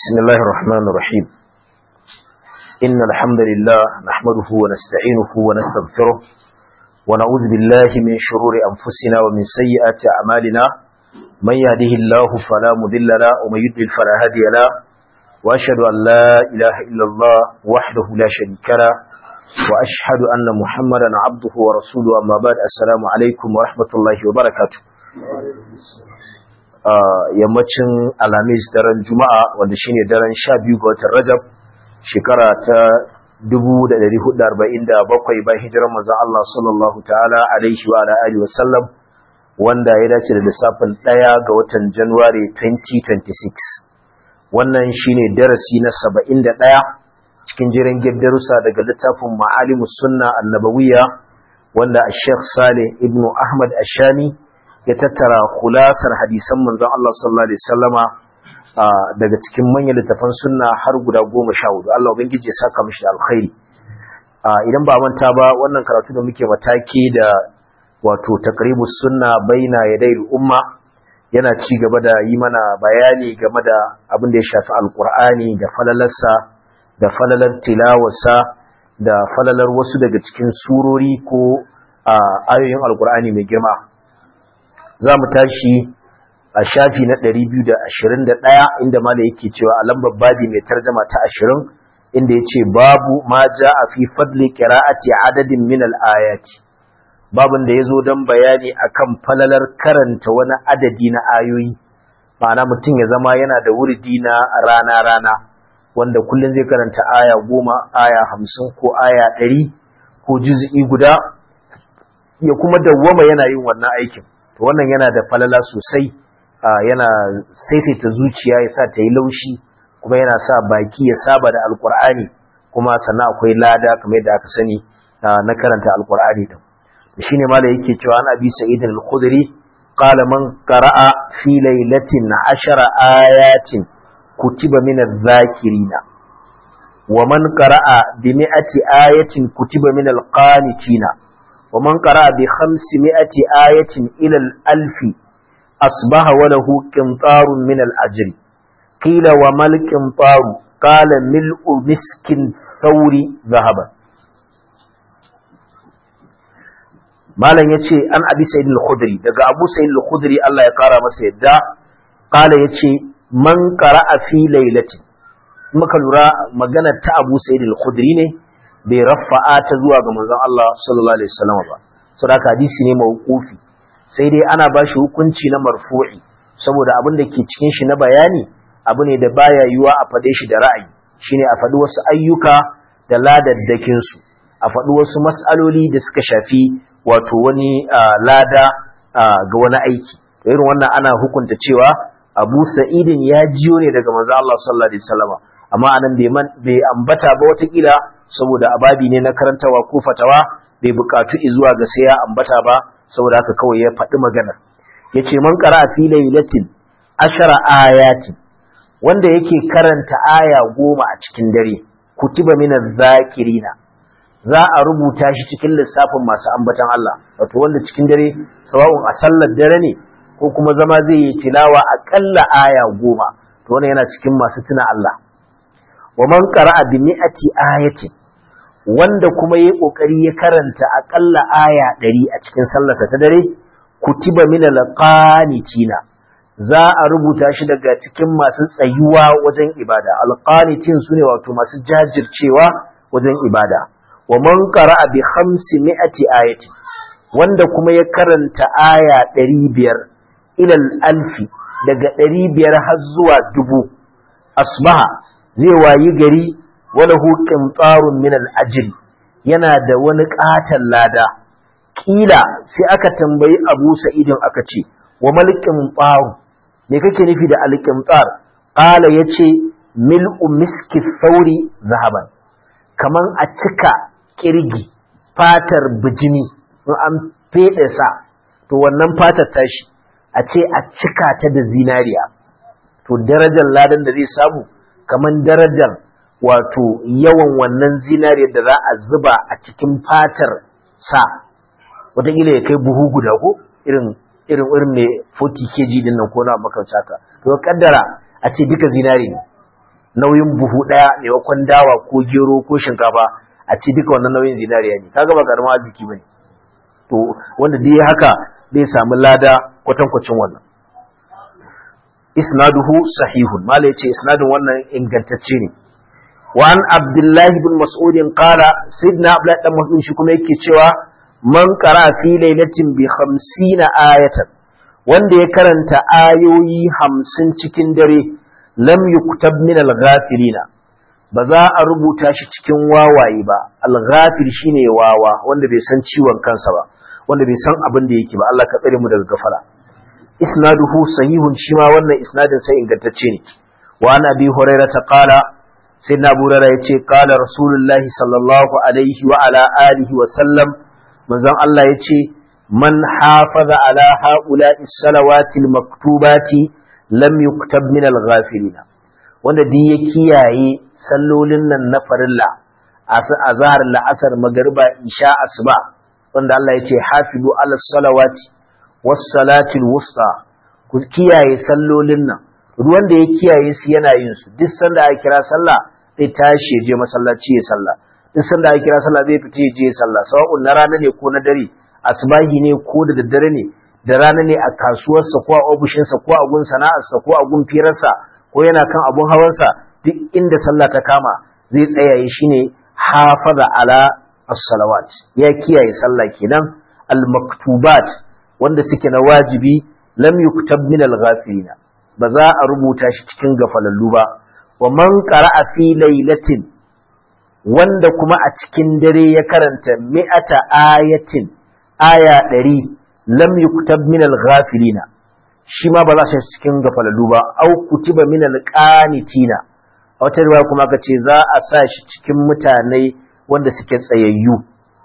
بسم الله الرحمن الرحيم إن الحمد لله نحمده ونستعينه ونستغفره ونعوذ بالله من شرور أنفسنا ومن سيئات أعمالنا من يهده الله فلا مذل له ومن يضلل فلا هادي له وأشهد أن لا إله إلا الله وحده لا شريك له وأشهد أن محمدا عبده ورسوله أما بعد السلام عليكم ورحمة الله وبركاته yammacin alamis daren juma'a wanda shine daren sha biyu ga watan rajab shekara ta 1447 bayan hijirar manzon Allah sallallahu ta'ala alaihi wa alihi wa sallam wanda ya dace da lissafin ɗaya ga watan January 2026 wannan shine darasi na 71 cikin jiran darussa daga littafin Ma'alimus Sunna Annabawiyya wanda Sheikh Saleh ibn Ahmad Ashami ya tattara kulasar hadisan manzon Allah sallallahu alaihi wasallama daga cikin manyan littafan sunna har guda goma sha hudu Allah ubangiji ya saka mishi alkhairi idan ba manta ba wannan karatu da muke mataki da wato taqribus sunna baina yadayil umma yana ci gaba da yi mana bayani game da abin da ya shafi alqur'ani da falalarsa da falalar tilawarsa da falalar wasu daga cikin surori ko ayoyin alqur'ani mai girma za mu tashi a shafi na 221 inda mala yake cewa a lambar babi mai tarjama ta 20 inda yace babu ma a fi fadli qira'ati adadin min al-ayati babun da yazo dan bayani akan falalar karanta wani adadi na ayoyi ma'ana mutum ya zama yana da wuridi na rana rana wanda kullun zai karanta aya 10 aya 50 ko aya 100 ko juz'i guda ya kuma dawwama yana yin wannan aikin to wannan yana da falala sosai yana saisaita zuciya ya sa ta yi laushi kuma yana sa baki ya saba da alkur'ani kuma sannan akwai lada kamar yadda aka sani na karanta alkur'ani din shine mala yake cewa an abi sa'id al-khudri qala man qara'a fi laylatin ashara ayatin kutiba min adh-dhakirina wa man qara'a bi mi'ati ayatin kutiba min al-qanitina ومن قرأ بخمسمائة آية إلى الألف أصبح وله قنطار من الأجر قيل وما القنطار قال ملء مسك ثور ذهبا malam yace an abi sayyid al-khudri daga abu sayyid al-khudri Allah ya kara masa yadda kala yace man qara'a fi lailatin muka lura magana ta abu sayyid al-khudri ne bai rafa'a ta zuwa ga manzon Allah sallallahu alaihi wasallam ba saboda hadisi ne mauqufi sai dai ana ba shi hukunci na marfu'i saboda abin da ke cikin shi na bayani abu ne da baya yiwa a fade shi da ra'ayi shine a faɗi wasu ayyuka da ladaddakin su a faɗi wasu mas'aloli da suka shafi wato wani lada ga wani aiki to irin wannan ana hukunta cewa Abu Sa'idin ya jiyo ne daga manzon Allah sallallahu alaihi wasallam amma anan bai ambata ba watakila saboda ababi ne na karantawa ko fatawa bai bukatu zuwa ga sai ya ambata ba saboda haka kawai ya faɗi magana yace man qara fi laylatin ashara ayati wanda yake karanta aya goma a cikin dare kutiba min zakirina za a rubuta shi cikin lissafin masu ambatan Allah wato wanda cikin dare sawa'un a sallar dare ne ko kuma zama zai yi tilawa aƙalla aya goma to wannan yana cikin masu tuna Allah wa man qara'a bi mi'ati ayatin wanda kuma yayi kokari ya karanta akalla aya 100 a cikin sallarsa ta dare kutiba min alqanitina za a rubuta shi daga cikin masu tsayuwa wajen ibada alqanitin sune wato masu jajircewa wajen ibada wa man qara'a bi khamsi mi'ati ayatin wanda kuma ya karanta aya 500 ila alfi daga 500 har zuwa dubu asbaha zai wayi gari walahu qintarun min al-ajri yana da wani katan lada kila sai aka tambayi Abu Sa'idin aka ce wa mal qintar me kake nufi da al-qintar qala yace mil'u miski sauri zahaban kaman a cika kirgi fatar bijimi in an fede sa to wannan fatar tashi a ce a cika ta da zinariya to darajar ladan da zai samu kaman darajar wato yawan wannan zinariyar da za a zuba a cikin fatar sa wataƙila ya kai buhu guda ko irin irin irin mai 40 kg din nan ko na makauta ka to kaddara a ce duka zinari ne nauyin buhu ɗaya maimakon dawa ko gero ko shinkafa a ci duka wannan nauyin zinariya ne kaga ba karamin arziki bane to wanda dai haka zai samu lada kwatankwacin wannan isnaduhu sahihun mala yace isnadin wannan ingantacce ne wa an abdullahi bin mas'ud qala sayyidina abdullahi dan mas'ud shi kuma yake cewa man qara fi lailatin bi 50 ayatan wanda ya karanta ayoyi 50 cikin dare lam yuktab min al-ghafilina ba za a rubuta shi cikin wawaye ba al-ghafil shine wawa wanda bai san ciwon kansa ba wanda bai san abin da yake ba Allah ka tsare mu daga gafara isnaduhu sahihun shi ma wannan isnadin sai ingantacce ne wa ana bi hurairah ta qala sayyidina abu hurairah yace qala rasulullahi sallallahu alaihi wa ala alihi wa sallam manzon Allah yace man hafaza ala haula'i salawati maktubati lam yuktab min al-ghafilina wanda duk ya kiyaye sallolin nan na farilla azhar la'asar magriba isha asuba wanda Allah yace hafizu ala salawati wassalatil wusta ku kiyaye sallolin nan ruwan da ya kiyaye su yana yin su duk sanda aka kira sallah zai tashi ya je masallaci ya sallah duk sanda aka kira sallah zai fita ya je sallah sawa'un na rana ne ko na dare asbahi ne ko da daddare ne da rana ne a kasuwarsa ko a ofishinsa ko a gun sana'arsa ko a gun firarsa ko yana kan abun hawansa duk inda sallah ta kama zai tsayaye shine hafaza ala as-salawat ya kiyaye sallah kenan al-maktubat wanda suke na wajibi lam yuktab min al-ghafilina ba za a rubuta shi cikin gafalallu ba wa man qara'a fi lailatin wanda kuma a cikin dare ya karanta mi'ata ayatin aya ɗari lam yuktab min al-ghafilina shi ma ba za shi cikin gafalallu ba au kutiba min al-qanitina a wata riwaya kuma aka ce za a sa shi cikin mutane wanda suke tsayayyu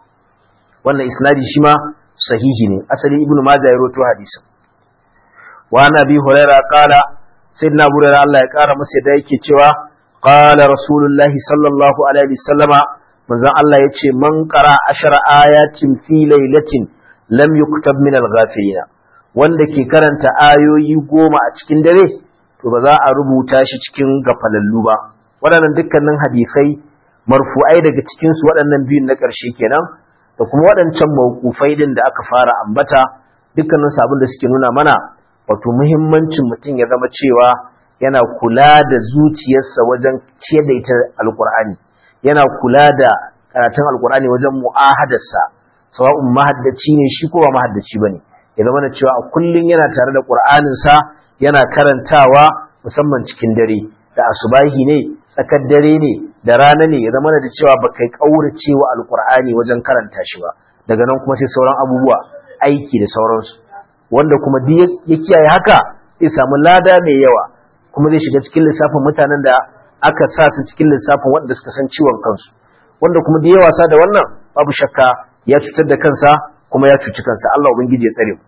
wannan isnadi shi ma sahihi ne asali ibnu majah ya rawaito hadisin wa nabi huraira qala sayyidina abu hurairah Allah ya kara masa da yake cewa qala rasulullahi sallallahu alaihi wasallama manzon Allah yace man qara ashara ayatin fi lailatin lam yuktab min al-ghafilina wanda ke karanta ayoyi goma a cikin dare to ba za a rubuta shi cikin gafalallu ba waɗannan dukkanin hadisai marfu'ai daga cikin su waɗannan biyun na ƙarshe kenan da kuma waɗancan mawkufai din da aka fara ambata dukkanin sabon da suke nuna mana wato muhimmancin mutum ya zama cewa yana kula da zuciyarsa wajen ciyar da ita alkur'ani yana kula da karatun alkur'ani wajen mu'ahadarsa sawa'un mahaddaci ne shi ko ba mahaddaci bane ya zama da cewa a kullun yana tare da qur'aninsa yana karantawa musamman cikin dare da asubahi ne tsakar dare ne da rana ne ya zama da cewa ba kai kaurace wa alkur'ani wajen karanta shi ba daga nan kuma sai sauran abubuwa aiki da sauransu wanda kuma duk ya kiyaye haka zai samu lada mai yawa kuma zai shiga cikin lissafin mutanen da aka sa su cikin lissafin waɗanda suka san ciwon kansu wanda kuma da ya wasa da wannan babu shakka ya cutar da kansa kuma ya cuci kansa Allah ubangiji ya tsare mu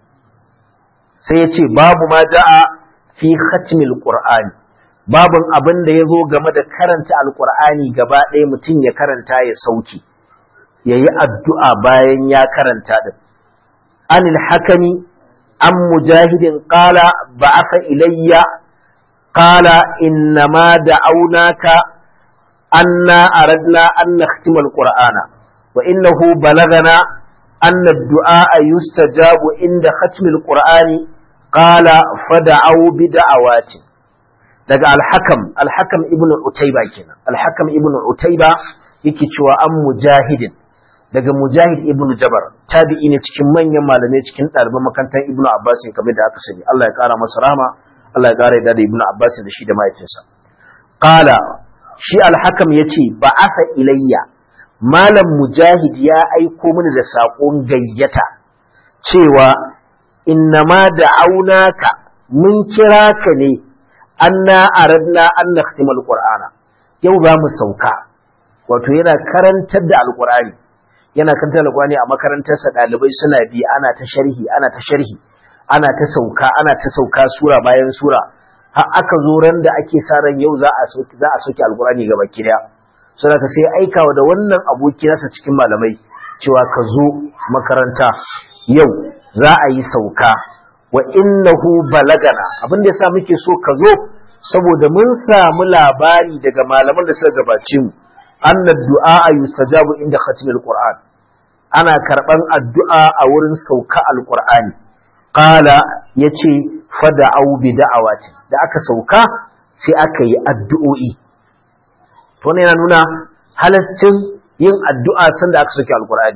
sai ya ce babu ma ja'a fi khatmil qur'ani babun abin da ya zo game da karanta alqur'ani gaba ɗaya mutum ya karanta ya sauki yayi addu'a bayan ya karanta din anil hakami an mujahidin qala ba'atha ilayya qala innama da'awnaka anna aradna an nakhtima alqur'ana wa innahu balagana أن الدعاء يستجاب عند ختم القرآن قال فدعوا بدعوات daga alhakam alhakam ibnu utayba kenan alhakam ibnu utayba yake cewa an mujahidin daga mujahid ibnu jabar tabi'i ne cikin manyan malamai cikin ɗaliban makarantar ibnu abbas kamar da aka sani Allah ya kara masa rahama Allah ya kara yadda da ibnu abbas da shi da mahaifinsa qala shi alhakam yace ba'atha ilayya malam mujahid ya aiko mini da saƙon gayyata cewa innama da aunaka mun kira ka ne anna aradna an nakhtimal qur'ana yau za mu sauka wato yana karantar da alqur'ani yana karantar alqur'ani a makarantarsa ɗalibai suna bi ana ta sharhi ana ta sharhi ana ta sauka ana ta sauka sura bayan sura har aka zo ran da ake sa ran yau za a sauki za a sauki alqur'ani gaba kidaya suna ka sai aikawa da wannan aboki nasa cikin malamai cewa ka zo makaranta yau za a yi sauka wa innahu balagana abin da yasa muke so ka zo saboda mun samu labari daga malaman da suka gabace mu anna du'a yustajabu inda khatmil qur'an ana karban addu'a a wurin sauka alqur'ani qala yace fada'u bi da'awati da aka sauka sai aka yi addu'o'i to ne yana nuna halaccin yin addu'a sanda aka sauke alqur'ani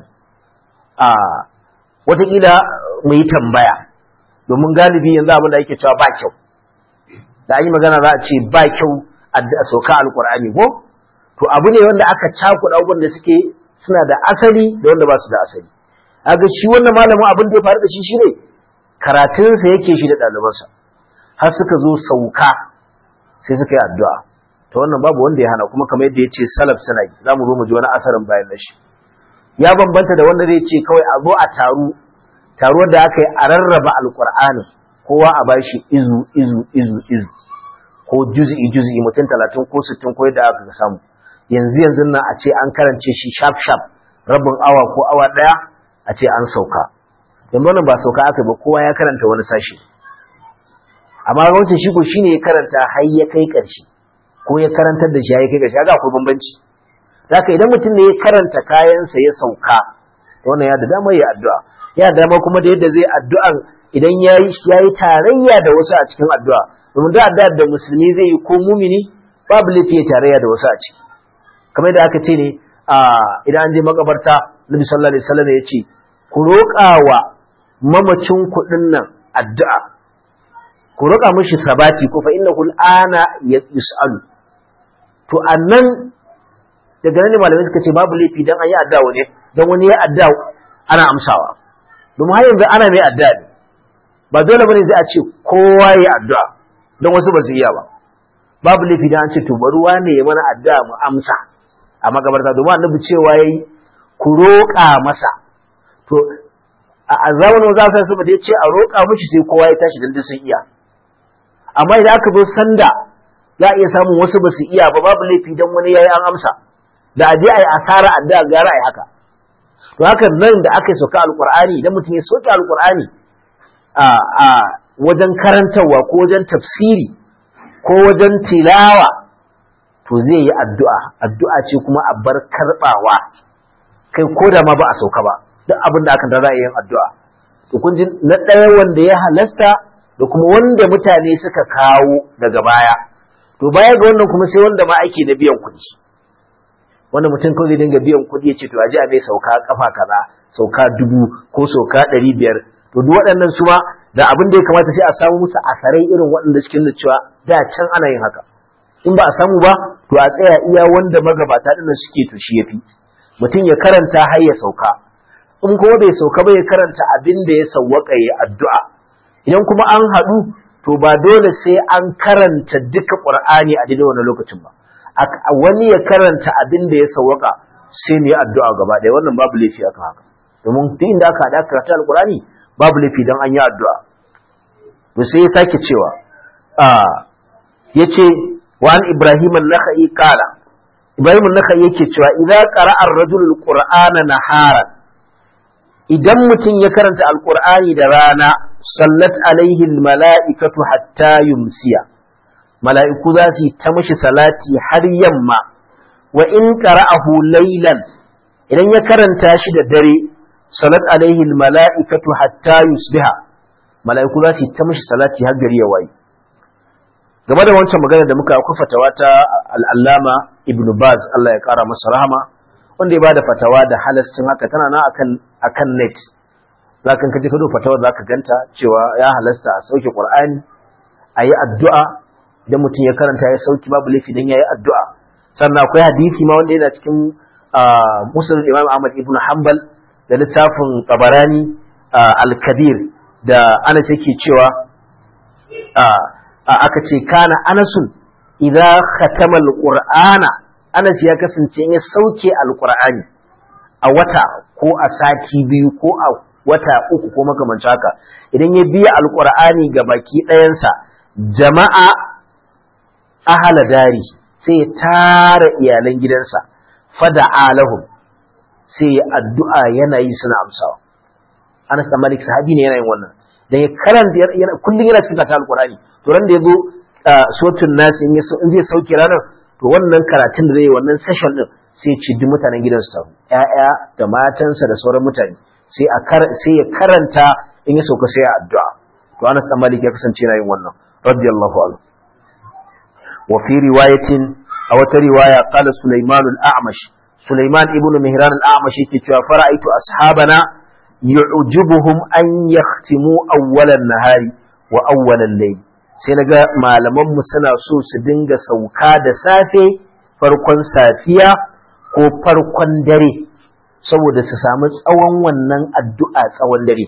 a wataƙila mu yi tambaya domin galibi yanzu abin da ake cewa ba kyau da an yi magana za a ce ba kyau a sauka alkur'ani ko to abu ne wanda aka cakuɗa abubuwan da suke suna da asali da wanda ba su da asali aga shi wannan malamin abin da ya faru da shi shine karatunsa yake shi da ɗalibansa har suka zo sauka sai suka yi addu'a to wannan babu wanda ya hana kuma kamar yadda ya ce salaf suna yi za mu zo mu ji wani asarin bayan na shi ya bambanta da wanda zai ce kawai a zo a taru taruwar da aka yi a rarraba alkur'ani kowa a bashi izu izu izu izu ko juz'i juz'i mutum talatin ko sittin ko yadda aka samu yanzu yanzu nan a ce an karance shi sharp sharp rabin awa ko awa daya a ce an sauka yanzu wannan ba sauka aka ba kowa ya karanta wani sashi amma wancan shi ko shine ya karanta har ya kai karshe ko ya karantar da shi ya kai karshe ga akwai bambanci haka idan mutum ne ya karanta kayansa ya sauka wannan ya da dama ya addu'a ya da dama kuma da yadda zai addu'an idan ya yi tarayya da wasu a cikin addu'a domin da addu'a da musulmi zai yi ko mumini babu laifi tarayya da wasu a ciki kamar da aka ce ne idan an je makabarta nabi sallallahu alaihi wasallam ya ce ku roƙa wa mamacin kuɗin nan addu'a ku roƙa mishi sabati ko fa innahu al'ana yus'alu to annan daga nan ne malamai suka ce babu laifi dan an yi addu'a ne dan wani ya addu'a ana amsawa domin har yanzu ana mai addu'a ne ba dole bane zai a ce kowa ya addu'a don wasu ba su iya ba babu laifi da an ce to bari wane ya mana addu'a mu amsa a makabarta domin annabi cewa yayi ku roƙa masa to a zamanin za su saboda ya ce a roƙa mishi sai kowa ya tashi dan sun iya amma idan aka zo sanda za a iya samun wasu ba su iya ba babu laifi dan wani yayi an amsa da aje a yi asara addu'a gara a yi haka to haka nan da aka yi sauka alkur'ani idan mutum ya soke alkur'ani a wajen karantarwa ko wajen tafsiri ko wajen tilawa to zai yi addu'a addu'a ce kuma a bar karbawa kai ko da ma ba a sauka ba duk abin da aka za a yin addu'a to kun ji na ɗaya wanda ya halasta da kuma wanda mutane suka kawo daga baya to baya ga wannan kuma sai wanda ma ake na biyan kuɗi wanda mutum kawai zai dinga biyan kuɗi ya ce to aje a mai sauka kafa kaza sauka dubu ko sauka ɗari biyar to duk waɗannan su ma da abin da ya kamata sai a samu musu asarai irin waɗanda cikin da cewa da can ana yin haka in ba a samu ba to a tsaya iya wanda magabata ɗin suke to shi yafi mutum ya karanta har ya sauka in kuma bai sauka ba ya karanta abin da ya sawwaka ya addu'a idan kuma an haɗu to ba dole sai an karanta duka ƙur'ani a daidai wannan lokacin ba wani ya karanta abin da ya sawwaka sai ne addu'a gaba ɗaya wannan babu laifi akan haka domin duk inda aka haɗa karatu alƙur'ani babu laifi don an yi addu'a to sai ya sake cewa ya ce wa an ibrahim an-nakhai qala ibrahim an-nakhai yake cewa idza qara'a ar-rajul al-qur'ana naharan idan mutum ya karanta alqur'ani da rana sallat alaihi al-mala'ikatu hatta yumsiya mala'iku za su yi ta mashi salati har yamma wa in qara'ahu laylan idan ya karanta shi da dare salat alaihi almala'ikatu hatta yusbiha mala'iku za su yi ta mashi salati har gari ya waye game da wancan magana da muka akwai fatawa ta al'allama ibnu baz Allah ya kara masa rahama wanda ya bada fatawa da halascin haka tana na akan akan net zakan kaje ka do fatawar zaka ganta cewa ya halasta a sauke qur'ani ayi addu'a idan mutum ya karanta ya sauki babu laifi dan yayi addu'a sannan akwai hadisi ma wanda yana cikin musnad imam ahmad ibnu hanbal da littafin tabarani al-kabir da anas yake cewa aka ce kana anasun idza khatama al-qur'ana anas ya kasance ya sauke al-qur'ani a wata ko a sati biyu ko a wata uku ko makamancin haka idan ya biya al-qur'ani ga baki ɗayansa jama'a ahala dari sai ya tara iyalan gidansa fada alahum sai ya addu'a yana yi suna amsawa Anas da Malik sahabi ne yana yin wannan da ya karanta kullum yana cikin ta alqur'ani to ran da yazo sotun nasi in zai sauke ranar to wannan karatun da zai wannan session din sai ya ci duk mutanen gidan su taru ƴaƴa da matansa da sauran mutane sai a sai ya karanta in ya sauka sai ya addu'a to Anas dan Malik ya kasance yana yin wannan radiyallahu anhu wa fi riwayatin a wata riwaya qala Sulaiman al-A'mash Sulaiman ibn Mihran al-A'mash yake cewa fara'aitu ashabana yu'jibuhum an yahtimu awwalan nahari wa awwalan layl sai naga malaman mu suna so su dinga sauka da safe farkon safiya ko farkon dare saboda su samu tsawon wannan addu'a tsawon dare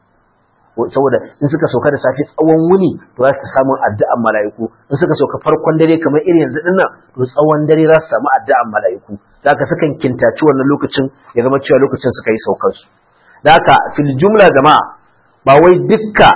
saboda in suka sauka da safe tsawon wuni to za su samu addu'an mala'iku in suka sauka farkon dare kamar irin yanzu din nan to tsawon dare za su samu addu'an mala'iku da haka sukan kintaci wannan lokacin ya zama cewa lokacin suka yi saukar su da haka fil jumla jama'a ba wai dukka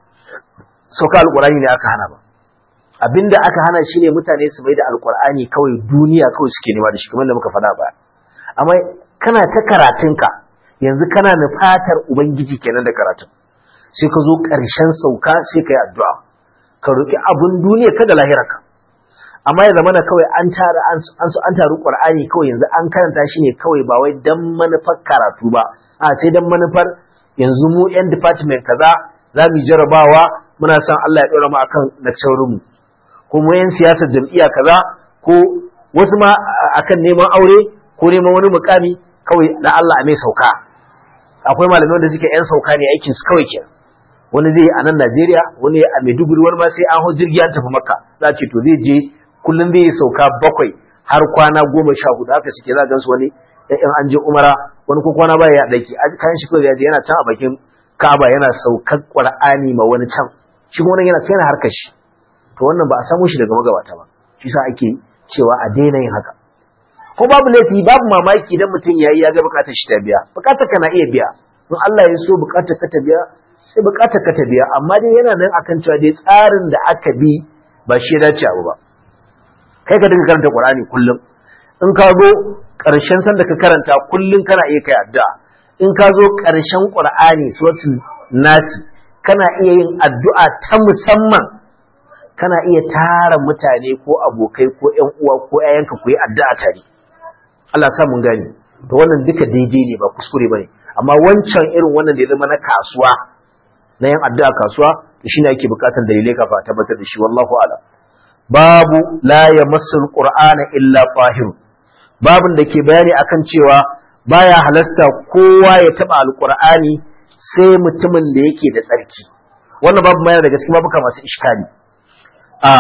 sauka alqur'ani ne aka hana ba abinda aka hana shine mutane su mai da alqur'ani kawai duniya kawai suke nema da shi kamar da muka faɗa ba amma kana ta karatunka yanzu kana nufatar ubangiji kenan da karatun sai ka zo ƙarshen sauka sai ka yi addu'a ka roƙi abin duniya ka da lahirarka amma ya zamana kawai an tara an an taru qur'ani kawai yanzu an karanta shi ne kawai ba wai dan manufar karatu ba a sai dan manufar yanzu mu yan department kaza za mu jarabawa muna son Allah ya ɗora mu akan lecturer mu ko mu yan siyasar jam'iyya kaza ko wasu ma akan neman aure ko neman wani mukami kawai da Allah a mai sauka akwai malamai wanda suke yan sauka ne aikin su kawai kenan wani zai a nan Najeriya wani a Maiduguri wani ma sai an hau jirgi an tafi Makka za ce to zai je kullum zai yi sauka bakwai har kwana goma sha hudu haka suke za gansu wani in an je umara wani ko kwana baya ya daki kayan shi kawai yana can a bakin Ka'aba yana saukar Qur'ani ma wani can shi kuma yana can harkar shi to wannan ba a samu shi daga magabata ba shi sa ake cewa a daina yin haka ko babu laifi babu mamaki idan mutum yayi ya ga bukatar shi ta biya bukatar ka na iya biya in Allah ya so bukatar ka ta biya sai bukatar ka ta biya amma dai yana nan akan cewa dai tsarin da aka bi ba shi ya dace abu ba kai ka dinga karanta Qur'ani kullum in ka zo ƙarshen san da ka karanta kullum kana iya kai addu'a in ka zo ƙarshen Qur'ani suratul nasi kana iya yin addu'a ta musamman kana iya tara mutane ko abokai ko ƴan uwa ko ƴaƴanka ku yi addu'a tare Allah sa mun gani to wannan duka daidai ne ba kuskure bane amma wancan irin wannan da ya zama na kasuwa na yin addu'a kasuwa to shine ake bukatar dalilai kafa a tabbatar da shi wallahu a'lam babu la yamassu alqur'ana illa tahir babun da ke bayani akan cewa baya halasta kowa ya taba alqur'ani sai mutumin da yake da tsarki wannan babu mai daga cikin babuka masu iskali a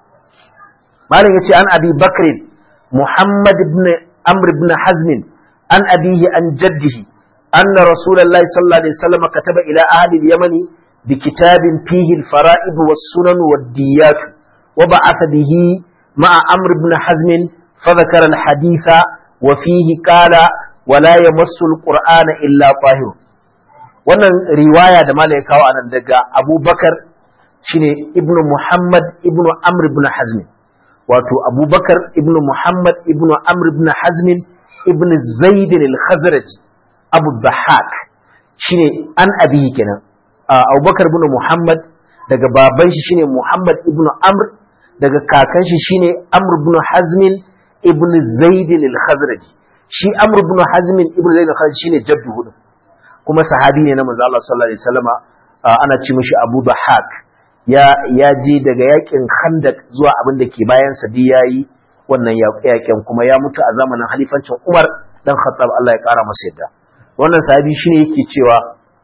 malam yace an abi bakr muhammad ibn amr ibn hazm an abihi an jaddihi anna rasulullahi sallallahu alaihi wasallam kataba ila ahli al-yamani بكتاب فيه الفرائض والسنن والديات وبعث به مع أمر بن حزم فذكر الحديث وفيه قال ولا يمس القرآن إلا طاهر wannan riwaya da malai kawo anan daga abubakar shine ibnu muhammad ibnu amr ibn hazm wato abubakar ibnu muhammad ibnu amr ibn hazm ibn zaid al-khazraj abu bahak shine an abihi kenan abubakar ibn muhammad daga baban shi shine muhammad ibn amr daga kakan shi shine amr ibn hazmin ibn zaid al-khazraji shi amr ibn hazmin ibn zaid al-khazraji shine jaddu hudu kuma sahabi ne na manzo Allah sallallahu alaihi wasallama ana ci mishi abu bahak ya ya je daga yakin khandak zuwa abin da ke bayan sa bi yayi wannan yakin kuma ya mutu a zamanin halifancin umar dan khattab Allah ya kara masa yadda wannan sahabi shine yake cewa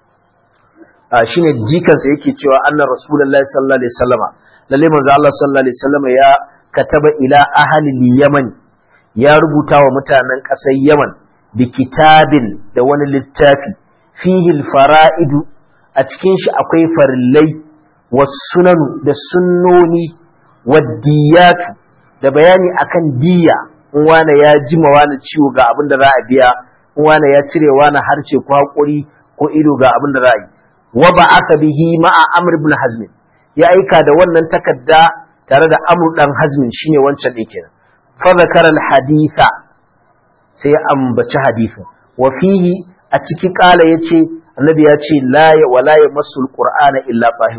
shine jikansa yake cewa anna rasulullahi sallallahu alaihi wasallama lalle manzo Allah sallallahu alaihi wasallama ya kataba ila ahli yaman ya rubuta wa mutanen ƙasar yaman bi kitabin da wani littafi fihi fara'idu a cikin shi akwai farillai wasunanu da sunnoni waddiyatu da bayani akan diya in wane ya jima wani ciwo ga abin da za a biya in wane ya cire wani harce ko haƙuri ko ido ga abin da za a yi wa ba'atha bihi ma'a Amr ibn Hazm ya aika da wannan takarda tare da Amr dan Hazm shine wancan din kenan fa zakara al-haditha sai ya ambaci hadisin wa fihi a ciki kala yace annabi ya ce la ya wala yamassul qur'ana illa tahir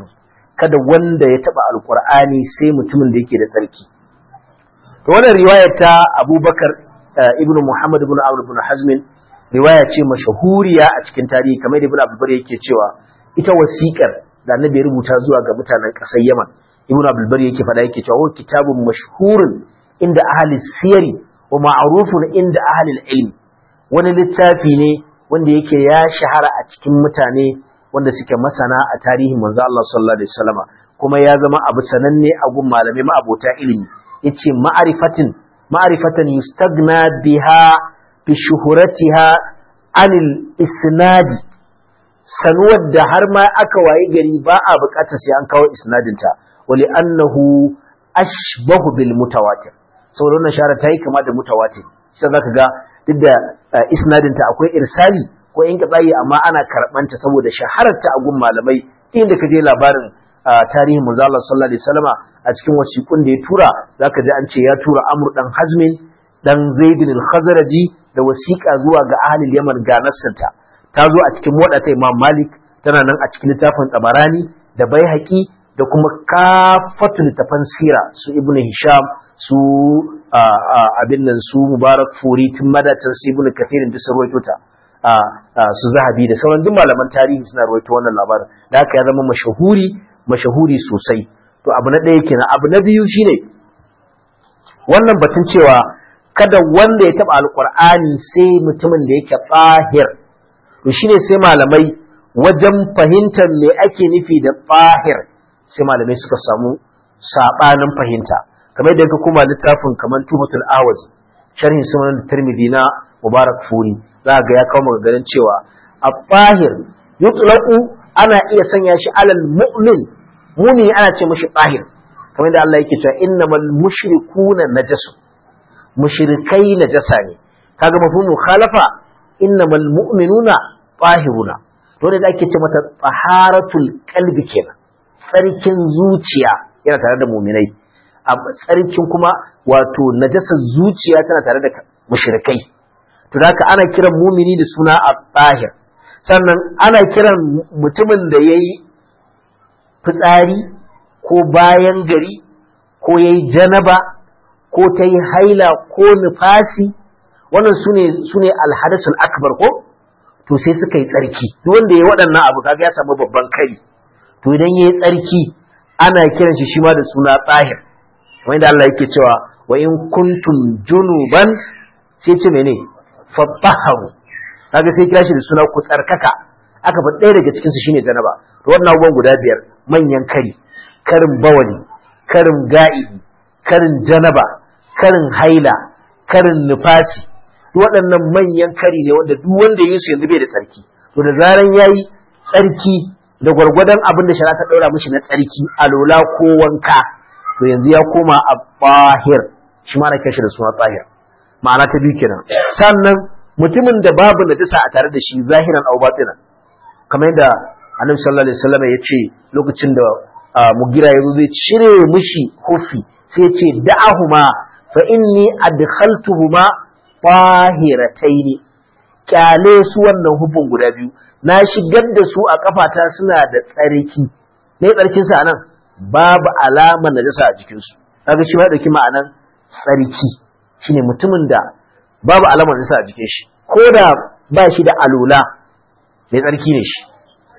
kada wanda ya taba alqur'ani sai mutumin da yake da tsarki to wannan riwaya ta Abubakar ibn Muhammad ibn Amr ibn Hazm riwaya ce mashahuriya a cikin tarihi kamar da Ibn Abdul yake cewa ita wasiƙar da Annabi ya rubuta zuwa ga mutanen ƙasar Yaman Ibn Abdul Bari yake faɗa yake cewa kitabun mashhurun inda ahli siyari wa ma'rufun inda ahli ilmi wani littafi ne wanda yake ya shahara a cikin mutane wanda suke masana a tarihin manzo Allah sallallahu alaihi wasallam kuma ya zama abu sananne a gun malamai ma'abota ilimi yace ma'rifatin ma'rifatan yustagna biha bi shuhuratiha anil isnadi sanuwar da har ma aka wayi gari ba a bukatar sai an kawo isnadinta wali annahu ashbahu bil mutawatir saboda wannan shara ta yi kama da mutawatir sai zaka ga duk da isnadinta akwai irsali ko in katsayi amma ana karbanta saboda shahararta a gun malamai inda ka je labarin tarihin manzo Allah sallallahu alaihi wasallama a cikin wasiƙun da ya tura zaka ji an ce ya tura Amr dan Hazmin dan Zaid al-Khazraji da wasiƙa zuwa ga ahlul Yaman ga nassanta ta zo a cikin wadata Imam Malik tana nan a cikin littafin Tabarani da Baihaqi da kuma kafatul littafan sira su Ibn Hisham su abin nan su Mubarak Furi tun madatan su Ibn Kathirin duk sun rawaito ta su Zahabi da sauran duk malaman tarihi suna rawaito wannan labarin da haka ya zama mashahuri mashahuri sosai to abu na ɗaya kenan abu na biyu shine wannan batun cewa kada wanda ya taɓa alƙur'ani sai mutumin da yake tsahir to shine sai malamai wajen fahimtar me ake nufi da tsahir sai malamai suka samu saɓanin fahimta kamar yadda ka kuma littafin kamar tubatul awaz sharhin sunan tirmidhi na mubarak furi za ga ya kawo maganganun cewa a tsahir yutlaqu ana iya sanya shi alal mu'min muni ana ce mashi tsahir kamar da Allah yake cewa innamal mushrikuna najasu mushrikai najasa ne kaga mafhum mukhalafa innamal mu'minuna tahiruna to da ake ce mata taharatul qalbi kenan tsarkin zuciya yana tare da mu'minai a tsarkin kuma wato najasar zuciya tana tare da mushrikai to haka ana kiran mumini da suna at-tahir sannan ana kiran mutumin da yayi fitsari ko bayan gari ko yayi janaba ko ta yi haila ko nufasi wannan su ne alhadasul akbar ko to sai suka yi tsarki duk wanda ya waɗannan abu kaga ya samu babban kari to idan ya yi tsarki ana kiran shi shi ma da suna tsahir kamar yadda Allah yake cewa wa in kuntum junuban sai ce mene fattaharu kaga sai kira shi da suna ku tsarkaka aka faɗi ɗaya daga cikinsu shine janaba to wannan abubuwan guda biyar manyan kari karin bawali karin ga'ibi karin janaba karin haila karin nufasi waɗannan manyan kari ne wanda duk wanda yi su yanzu bai da tsarki to da zaran yayi tsarki da gwargwadon abin da shari'a ta ɗaura mishi na tsarki alola ko wanka to yanzu ya koma a bahir shi ma na kashi da suna tsahir ma'ana ta biyu kenan sannan mutumin da babu najasa a tare da shi zahiran aw batinan kamar yadda annabi sallallahu alaihi wasallam ya ce lokacin da mugira ya zo zai cire mishi hufi sai ya ce da'ahuma fa inni adkhaltuhuma tahirataini kyale su wannan hufin guda biyu na shigar da su a kafata suna da tsarki me tsarkin sa nan babu alama najasa a jikin su kaga shi ma dauki ma'anan tsarki shine mutumin da babu alama najasa a jikin shi ko da ba shi da alula mai tsarki ne shi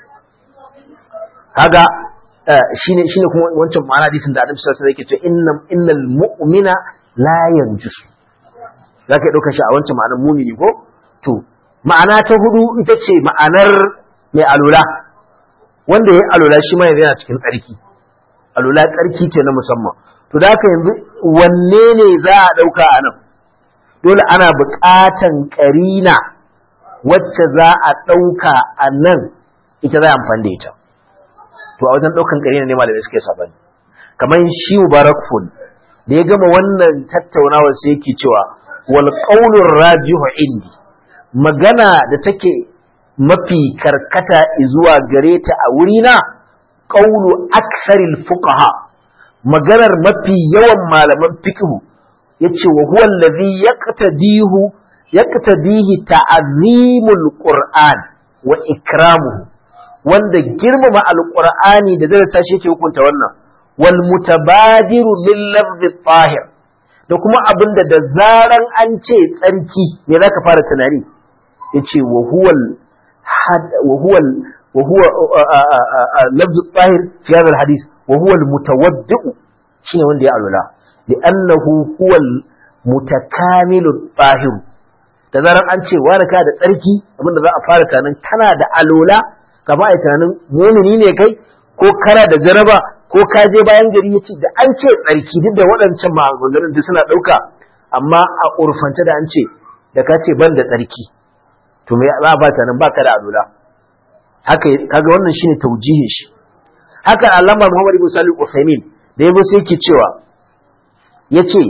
kaga shine shine kuma wancan ma'ana hadisin da Annabi sallallahu alaihi wasallam yake cewa innam innal mu'mina la yanjus zaka dauka shi a wancan ma'anar mumini ko to ma'ana ta hudu ita ce ma'anar mai alula wanda yayi alula shi ma yana cikin tsarki alula tsarki ce na musamman to da haka yanzu wanne ne za a dauka a nan dole ana buƙatan ƙarina wacce za a ɗauka a nan ita za a amfani da ita to a wajen ɗaukan ƙarina ne malamai suke sabani kamar shi mubarak ful da ya gama wannan tattaunawa sai yake cewa wal qaulur rajihu indi magana da take mafi karkata zuwa gare ta a wurina qaulu aksaril fuqaha maganar mafi yawan malaman fiqh yace wa huwa allazi yaqtadihu yaqtadihi ta'zimul qur'an wa ikramuhu wanda girmama alqur'ani da zai tashi yake hukunta wannan wal mutabadiru lil lafzi tahir da kuma abinda da zaran an ce tsarki me zaka fara tunani yace wa huwal wa huwal wa huwa lafzi tahir fi hadha al hadith wa huwa al mutawaddi shine wanda ya alula li'annahu huwa al mutakamilu tahir da zaran an ce wani ka da tsarki abinda za a fara tunanin kana da alola kama a tunanin mumini ne kai ko kana da jaraba ko ka je bayan gari ya ce da an ce tsarki duk da waɗancan maganganun duk suna ɗauka amma a urfance da an ce da ka ce ban da tsarki to me za a ba tunanin baka da alola haka kaga wannan shine taujihin shi haka alama Muhammad ibn Salih Uthaymeen da yabo sai yake cewa yace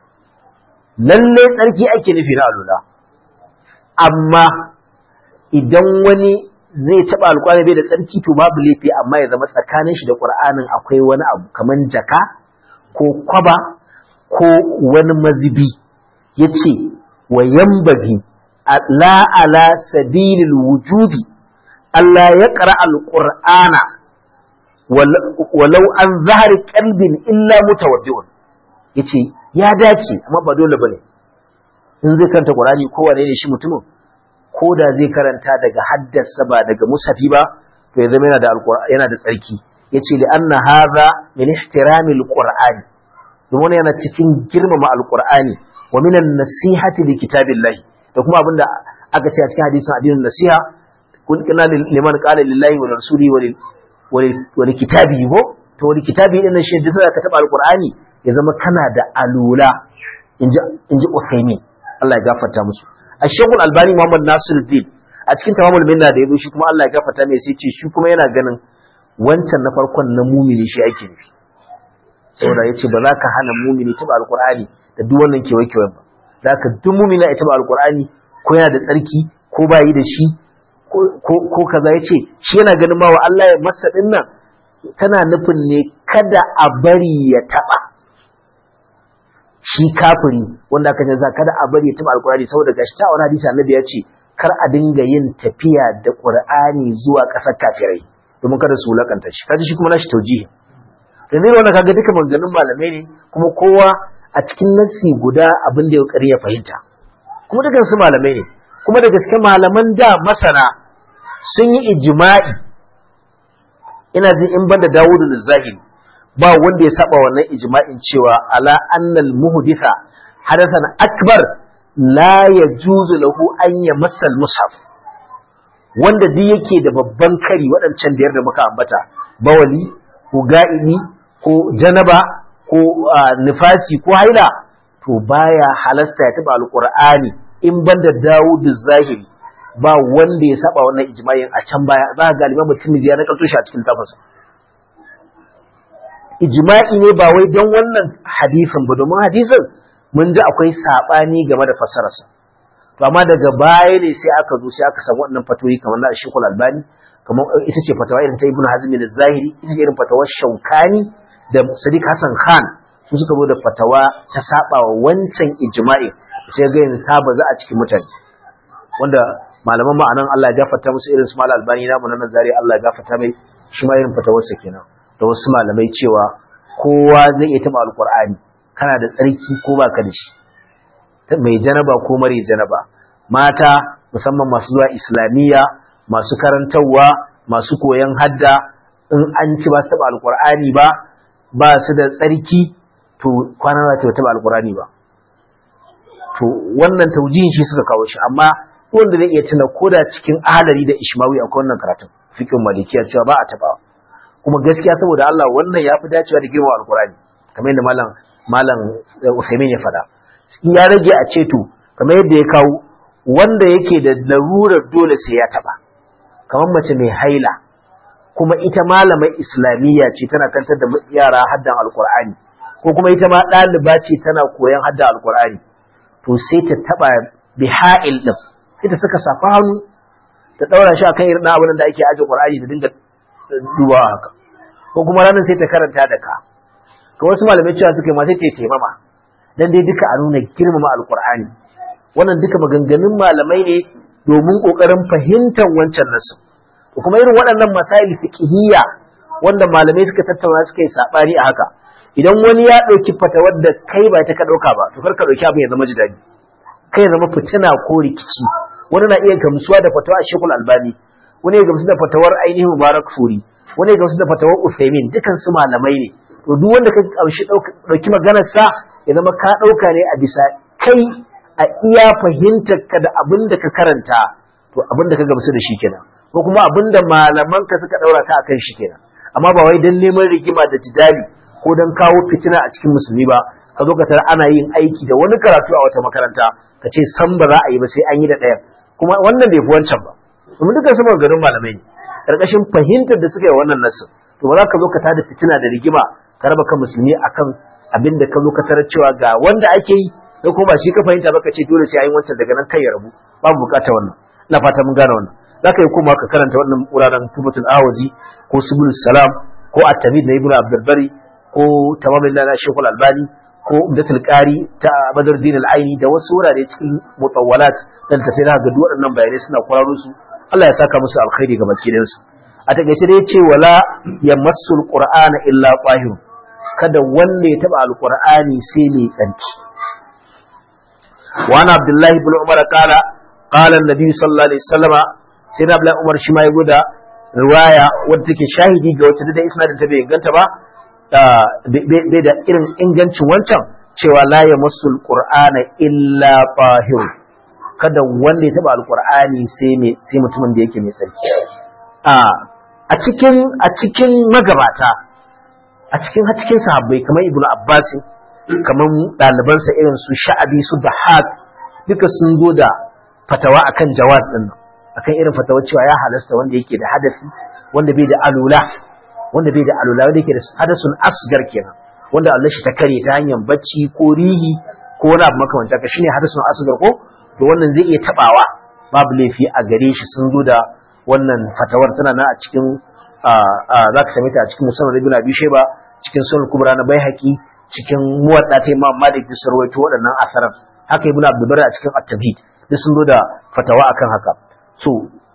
lalle tsarki ake nufi na alola amma idan wani zai taɓa alƙwari bai da tsarki to babu laifi amma ya zama tsakanin shi da ƙur'anin akwai wani abu kamar jaka ko kwaba ko wani mazibi ya ce wa yambagi la ala sabilil wujubi Allah ya ƙara alƙur'ana walau an zahari kalbin illa mutawaddi'un ya ce ya dace amma ba dole ba ne in zai karanta ƙur'ani kowane ne shi mutumin ko da zai karanta daga haddasa ba daga musafi ba to ya zama yana da yana da tsarki yace li anna hadha min ihtirami alqur'ani domin yana cikin girmama alqur'ani wa min an-nasihati li kitabillah da kuma abinda aka ce a cikin hadisin addinin nasiha kun kana liman qala lillahi wa rasuli wa wa li kitabi go to wa li kitabi din shi da ka taba alqur'ani ya zama kana da alula inji inji Uthaymeen Allah ya gafarta musu الشيخ الألباني محمد ناصر الدين a cikin tamamul minna da yazo shi kuma Allah ya gafarta mai sai ce shi kuma yana ganin wancan na farkon na mumini shi ake nufi saboda yace ba za ka hana mumini taba alqur'ani da duk wannan kewaye kewaye ba za ka duk mumini ya taba alqur'ani ko yana da tsarki ko ba yi da shi ko ko kaza yace shi yana ganin ma wa Allah ya masa dinnan tana nufin ne kada a bari ya taba shi kafiri wanda aka ce kada a bari ya taba alkurani saboda gashi ta wani hadisi annabi ya ce kar a dinga yin tafiya da qur'ani zuwa ƙasar kafirai domin kada su wulakanta shi kaji shi kuma nashi taujihi da zai wannan kaga duka maganganun malamai ne kuma kowa a cikin nassi guda abin da ya kari ya fahimta kuma dukan su malamai ne kuma da gaske malaman da masana sun yi ijma'i ina jin in banda Dawudu zahiri ba wanda ya saba wannan ijma'in cewa ala annal muhditha hadathan akbar la yajuzu lahu an yamassa al-mushaf wanda duk yake da babban kari waɗancan biyar da muka ambata bawali ko ga'ini ko janaba ko nifasi ko haila to baya halasta ya taba alqur'ani in banda Dawud zahiri ba wanda ya saba wannan ijma'in a can baya za ga galiban mutum ya na shi a cikin tafasa ijma'i ne ba wai don wannan hadisin ba domin hadisin mun ji akwai sabani game da fasararsa to amma daga baya ne sai aka zo sai aka samu wannan fatoyi kamar na Sheikhul Albani kamar ita ce fatawa irin ta Ibn Hazm al-Zahiri ita ce irin fatawar Shaukani da Sadiq Hassan Khan su suka zo da fatawa ta saba wa wancan ijma'i sai ga yanzu ta baza a cikin mutane wanda malaman ma'anan Allah ya gafarta musu irin su Malam Albani namu na Nazari Allah ya gafarta mai shi ma irin fatawarsa kenan da wasu malamai cewa kowa zai iya taba alkur'ani kana da tsarki ko baka da shi mai janaba ko mare janaba mata musamman masu zuwa islamiyya masu karantarwa masu koyon hadda in an ci ba su taba alkur'ani ba ba su da tsarki to kwana za ta taba alkur'ani ba to wannan taujihin shi suka kawo shi amma wanda zai iya tuna koda cikin ahalari da ishmawi akwai wannan karatun fikin malikiya cewa ba a tabawa kuma gaskiya saboda Allah wannan ya fi dacewa da girma alkurani kamar yadda malam malam Usaimin ya faɗa ya rage a ceto kamar yadda ya kawo wanda yake da larurar dole sai ya taɓa kamar mace mai haila kuma ita malamar islamiyya ce tana kantar da yara haddan alkur'ani ko kuma ita ma ɗaliba ce tana koyon haddan alkur'ani to sai ta taɓa biha'il ɗin ita suka safa hannu ta ɗaura shi akan irin abin da ake aje qur'ani da dinga duba haka ko kuma ranar sai ta karanta da ka to wasu malamai cewa suka yi ma sai ta taimama dan dai duka a nuna girmama alqur'ani wannan duka maganganun malamai ne domin kokarin fahimtar wancan nasu kuma irin waɗannan masail fiqhiyya wanda malamai suka tattauna suka yi sabani a haka idan wani ya ɗauki fatawar da kai ba ta ka ɗauka ba to kar ka ɗauki abin ya zama jidali kai ya zama fitina ko rikici wani na iya gamsuwa da fatawa a shekul albani wani ya gamsu da fatawar ainihin mubarak furi wani ya gamsu da fatawar usaimin dukan su malamai ne to duk wanda ka ƙamshi ɗauki maganar sa ya zama ka ɗauka ne a bisa kai a iya fahimtar ka da abin da ka karanta to abin da ka gamsu da shi kenan ko kuma abin da malaman ka suka ɗaura ka akan shi kenan amma ba wai don neman rigima da jidali ko don kawo fitina a cikin musulmi ba ka zo ka tara ana yin aiki da wani karatu a wata makaranta ka ce san ba za a yi ba sai an yi da ɗayan kuma wannan bai fi wancan ba domin dukkan su maganganun malamai ne ƙarƙashin fahimtar da suka yi wannan nasu to ba za ka zo ka tada fitina da rigima ka raba kan musulmi akan abin da ka zo ka tarar cewa ga wanda ake yi da kuma ba shi ka fahimta ba ka ce dole sai an yi wancan daga nan kai ya rabu babu bukatar wannan ina fata mun gane wannan za ka yi kuma ka karanta wannan wuraren tubatul awazi ko subul salam ko at-tamid na ibnu abdul bari ko tamamin na shekul albani ko umdatul qari ta badruddin al-aini da wasu wurare cikin mutawwalat da tafi na ga duk waɗannan bayanai suna kwararo su Allah ya saka musu alkhairi ga bakidan su a takeice dai ce wala yamassul qur'ana illa qahir kada wanda ya taba alqur'ani sai mai tsanki wa ana abdullahi ibn umar qala qala an-nabi sallallahu alaihi wasallama sai na abdullahi umar shi ma ya guda riwaya wadda take shahidi ga wacce da isnadin ta bai inganta ba bai da irin ingancin wancan cewa la ya masul qur'ana illa tahir kada wanda ya taba alqur'ani sai me sai mutumin da yake mai sarki a cikin a cikin magabata a cikin a cikin sahabbai kamar ibnu abbas kamar ɗalibansa irin su sha'abi su dahak duka sun zo da fatawa akan jawaz din nan akan irin fatawa cewa ya halasta wanda yake da hadafi wanda bai da alula wanda bai da alula wanda yake da hadasun asgar kenan wanda Allah shi ta kare ta hanyar bacci ko rihi ko wani abu makamancin haka shine hadasun asgar ko to wannan zai iya tabawa babu laifi a gare shi sun zo da wannan fatawar tana nan a cikin za ka same ta a cikin musamman ibn abi shayba cikin sunan kubra na baihaqi cikin muwadda ta imam malik da sarwaito waɗannan asaran haka ibn abdul a cikin at-tabhid duk sun zo da fatawa akan haka so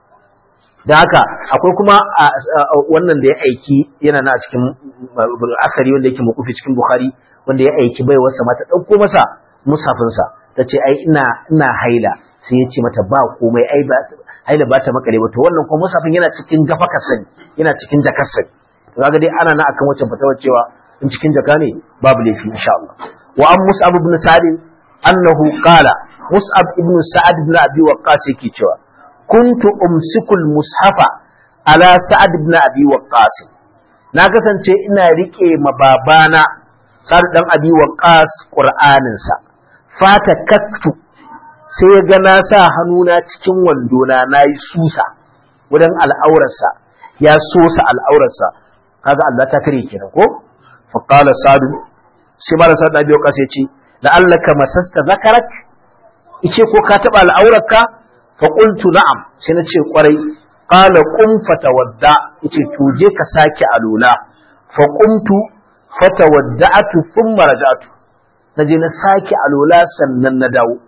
da haka akwai kuma wannan da ya aiki yana na cikin akari wanda yake makufi cikin bukhari wanda ya aiki bai wasa mata ɗauko masa musafinsa ta ce ai ina ina haila sai ya ce mata ba komai ai ba haila ba ta makare ba to wannan kuma musafin yana cikin gafakar sani yana cikin jakar sani to kaga dai ana na akan wancan fatawar cewa in cikin jaka ne babu laifi insha Allah wa an mus'ab ibn sa'd annahu qala mus'ab ibn sa'ad ibn abi waqqas yake cewa kuntu umsikul mushafa ala sa'ad ibn abi waqqas na kasance ina rike ma babana sa'ad dan abi waqqas qur'anin sa fata kaktu sai ya ga na sa hannuna cikin wandona nayi susa wurin al'aurarsa ya sosa al'aurarsa kaga Allah ta kare kenan ko fa qala sa'ad shi mara sa'ad abi waqqas ya ce la'allaka masasta zakarak ice ko ka taba al'aurarka faƙultu na'am sai na ce ƙwarai ƙala ƙun fatawadda yace to je ka sake alula faƙumtu fatawadda'atu thumma raja'tu na je na sake alula sannan na dawo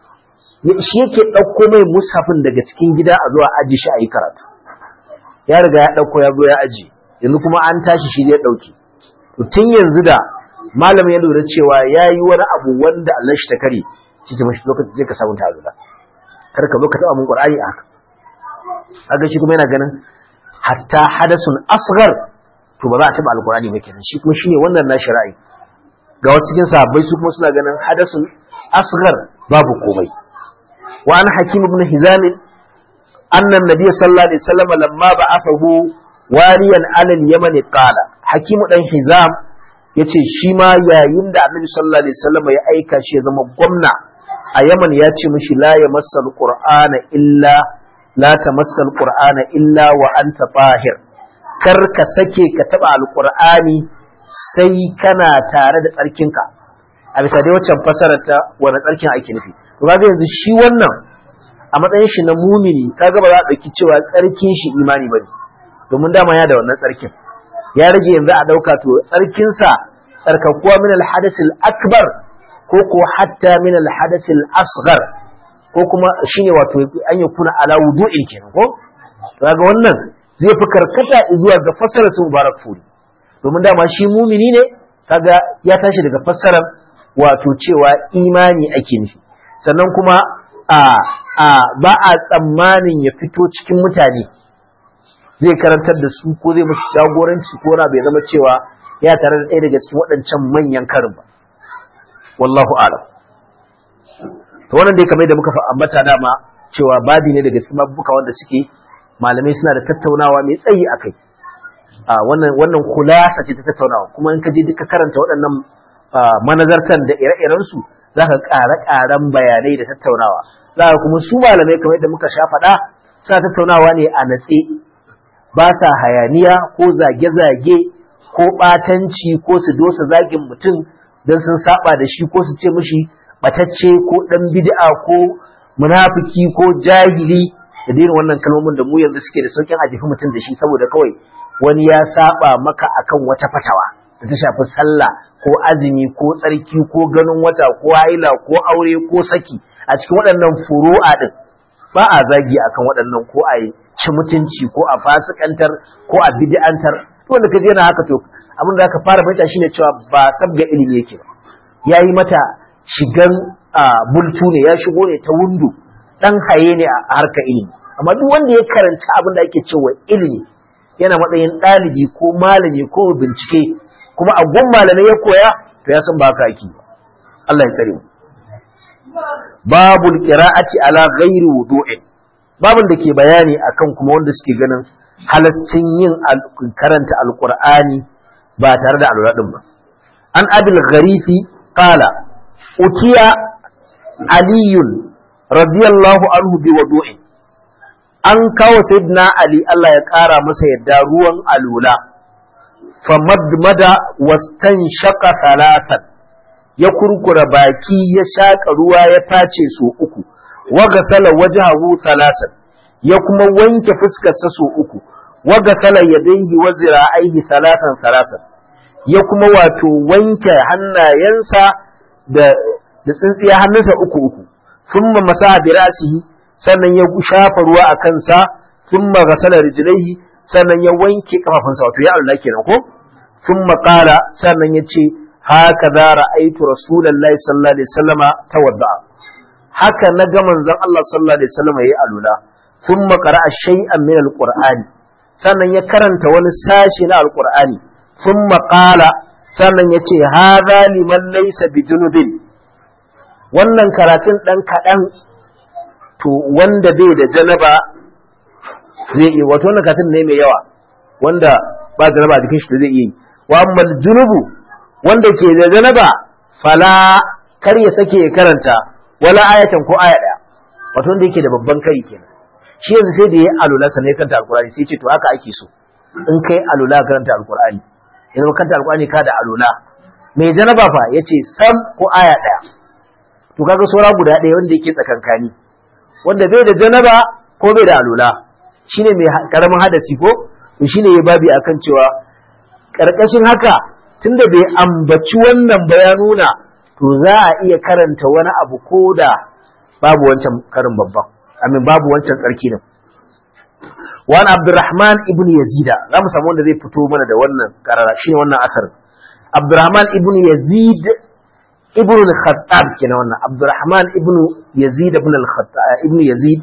shi yake ɗauko mai mushafin daga cikin gida a zuwa aji shi a yi karatu ya riga ya ɗauko ya zo ya aji yanzu kuma an tashi shi zai ɗauki to tun yanzu da malamin ya lura cewa ya yi wani abu wanda Allah shi ta kare shi ta mashi lokacin zai ka sabunta alula kar ka zo ka taba mun qur'ani a haka kaga shi kuma yana ganin hatta hadasun asghar to ba za a taba alqur'ani ba kenan shi kuma shine wannan na shari'i ga wasu cikin sahabbai su kuma suna ganin hadasun asghar babu komai wa an hakim ibn hizam anna an-nabiy sallallahu alaihi wasallam lamma ba'athahu waliyan ala al-yaman qala hakim dan hizam yace shi ma yayin da annabi sallallahu alaihi wasallam ya aika shi ya zama gwamna a Yaman ya ce mishi la ya masal Qur'ana illa la ta masal Qur'ana illa wa anta tahir kar ka sake ka taba alqur'ani sai kana tare da tsarkinka a bisa dai waccan fasara ta wani tsarkin ake nufi to kaga yanzu shi wannan a matsayin shi na mumini kaga ba za a dauki cewa tsarkin shi imani bane domin dama ya da wannan tsarkin ya rage yanzu a dauka to tsarkinsa tsarkakuwa min al-hadath al-akbar ko ko hatta min al-hadath al-asghar ko kuma shine wato an yi kuna ala wudu'in kenan ko kaga wannan zai fi karkata zuwa ga fassarar su mubarak furi domin dama shi mumini ne kaga ya tashi daga fassarar wato cewa imani ake nufi sannan kuma a a ba a tsammanin ya fito cikin mutane zai karantar da su ko zai musu jagoranci ko na bai zama cewa ya tare da ɗaya daga cikin waɗancan manyan karin ba wallahu alam to wannan dai kamar da muka ambata dama cewa babi ne daga cikin babuka wanda suke malamai suna da tattaunawa mai tsayi akai a wannan wannan kulasa ce ta tattaunawa kuma in ka je duka karanta waɗannan manazartan da ire-iren su zaka ƙara ƙaran bayanai da tattaunawa zaka kuma su malamai kamar da muka sha faɗa suna tattaunawa ne a natse ba sa hayaniya ko zage-zage ko ɓatanci ko su dosa zagin mutum don sun saba da shi ko su ce mishi batacce ko ɗan bid'a ko munafiki ko jahili da irin wannan kalmomin da mu yanzu suke da saukin a jefi mutum da shi saboda kawai wani ya saba maka akan wata fatawa da ta shafi sallah ko azumi ko tsarki ko ganin wata ko haila ko aure ko saki a cikin waɗannan furu'a din ba a zagi akan waɗannan ko a ci mutunci ko a fasikantar ko a bid'antar wanda ka je na haka to abin da aka fara fahimta shine cewa ba sabga ilimi yake ba yayi mata shigan bultu ne ya shigo ne ta wundu dan haye ne a harkar ilimi amma duk wanda ya karanci abin da ake cewa ilimi yana matsayin ɗalibi ko malami ko bincike kuma a gun malamai ya koya to ya san ba haka ake Allah ya tsare mu babul qira'ati ala ghairi wudu'in babun da ke bayani akan kuma wanda suke ganin halascin yin karanta alqur'ani ba tare da alwala din ba an abil gharifi qala utiya aliyun radiyallahu anhu bi wudu'in an kawo sayyidina ali Allah ya kara masa yadda ruwan alula famadmada wastanshaqa thalathan ya kurkura baki ya shaka ruwa ya tace so uku wa gasala wajhahu thalathan ya kuma wanke fuskarsa so uku wa gasala yadayhi wa zira'aihi thalathan thalathan ya kuma wato wanke hannayensa da da tsintsiya hannunsa uku uku thumma masa bi ra'sihi sannan ya shafa ruwa a kansa thumma ghasala rijlaihi sannan ya wanke kafafunsa wato ya Allah kenan ko thumma qala sannan ya ce haka za ra'aitu rasulullahi sallallahu alaihi wasallama tawadda haka na ga manzon Allah sallallahu alaihi wasallama yayi alula thumma qara'a shay'an min alqur'ani sannan ya karanta wani sashi na alqur'ani thumma qala sannan ya ce hadha liman laysa bijunubin wannan karatun dan kadan to wanda bai da janaba zai iya wato wannan katin ne mai yawa wanda ba janaba a jikin shi da zai iya yi wa amma junubu wanda ke da janaba fala kar ya sake ya karanta wala ayatan ko aya daya wato wanda yake da babban kai kenan shi yanzu sai da yayi alula sannan ya karanta alqur'ani sai ce to haka ake so in kai alula karanta alqur'ani yanzu karanta alqur'ani ka da alula mai janaba fa yace sam ko aya daya to kaga saura guda ɗaya wanda yake tsakankani wanda bai da janaba ko bai da alula shine mai karamin hadasi ko to shine ya babi akan cewa karkashin haka tunda bai ambaci wannan bayanuna to za a iya karanta wani abu ko da babu wancan karin babban amin babu wancan tsarki din wani abdurrahman ibn yazida za mu samu wanda zai fito mana da wannan karara shine wannan asarin abdurrahman ibn yazid ibn al-khattab kenan wannan abdurrahman ibn yazid ibn al-khattab ibn yazid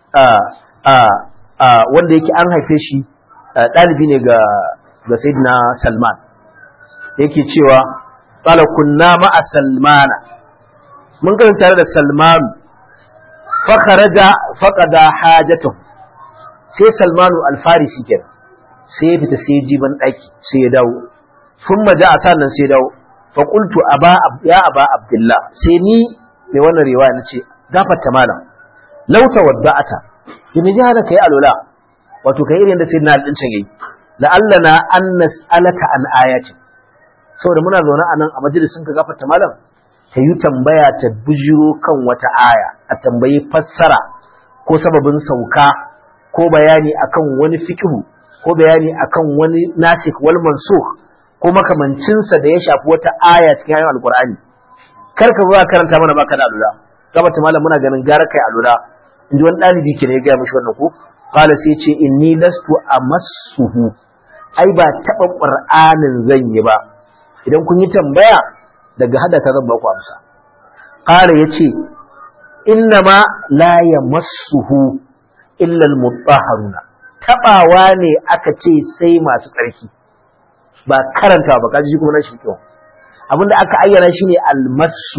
wanda yake an haife shi ɗalibi ne ga ga sayyidina salman yake cewa qala kunna ma'a salmana mun ga tare da salman fa kharaja faqada hajatuhu sai salmanu al-farisi kenan sai ya fita sai ya ji ban daki sai ya dawo thumma ja'a sannan sai ya dawo fa qultu aba ya aba abdullah sai ni mai wannan riwaya nace gafarta malam law tawadda'ata kin ji hada kai alula wato kai irin da sayyidina al-dincin yayi la'allana an nas'alaka an ayatin saboda muna zaune a nan a majalisin ka gafarta malam ta yi tambaya ta bujiro kan wata aya a tambayi fassara ko sababin sauka ko bayani akan wani fikihu ko bayani akan wani nasik wal mansukh ko makamancinsa da ya shafi wata aya cikin ayoyin alqur'ani kar ka zo karanta mana baka da alula gafarta malam muna ganin gara kai alula in ji wani ɗalibi ke ne ya gaya mishi wannan ko qala sai ce inni lastu amassuhu ai ba taba qur'anin zan yi ba idan kun yi tambaya daga hada ta zan ba ku amsa qala yace inna ma la yamassuhu illa almutahharuna tabawa ne aka ce sai masu tsarki ba karanta ba kaji kuma na shi kyau abinda aka ayyana shine almasu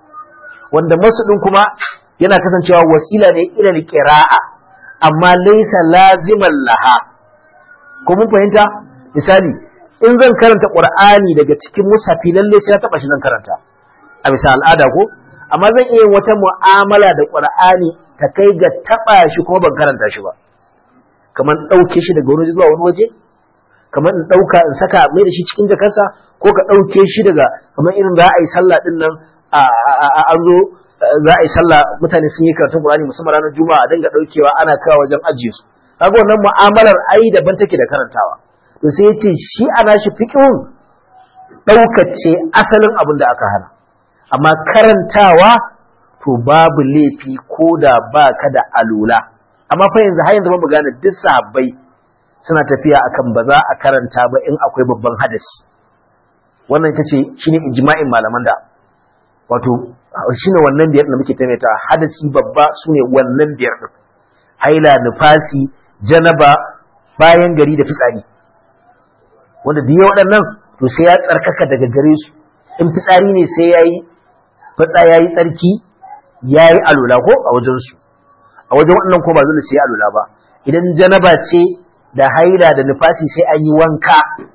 wanda masu din kuma yana kasancewa wasila ne ila qira'a amma laysa laziman laha ko mun fahimta misali in zan karanta qur'ani daga cikin musafi lalle sai ya taba shi zan karanta a bisa al'ada ko amma zan iya wata mu'amala da qur'ani ta kai ga taba shi kuma ban karanta shi ba kamar ɗauke shi daga wani zuwa wani waje kamar in ɗauka in saka mai da shi cikin jakarsa ko ka ɗauke shi daga kamar irin za a yi sallah ɗin nan an zo za a yi sallah mutane sun yi karatun Qur'ani musamman ranar Juma'a a dinga ɗaukewa ana kawo wajen ajiye su kaga wannan mu'amalar ai daban take da karantawa to sai ya ce shi ana shi fiqhun ɗaukace asalin abin da aka hana amma karantawa to babu laifi ko da ba ka da alula amma fa yanzu har yanzu ba mu gane duk sahabbai suna tafiya akan ba za a karanta ba in akwai babban hadasi wannan ita ce shine ijma'in malaman da wato shine wannan biyar da muke taimaita hadasi babba sune wannan biyar din haila nufasi janaba bayan gari da fitsari wanda duk waɗannan to sai ya tsarkaka daga gare su in fitsari ne sai yayi fitsa yayi tsarki yayi alula ko a wajen su a wajen waɗannan ko ba dole sai alula ba idan janaba ce da haila da nufasi sai an yi wanka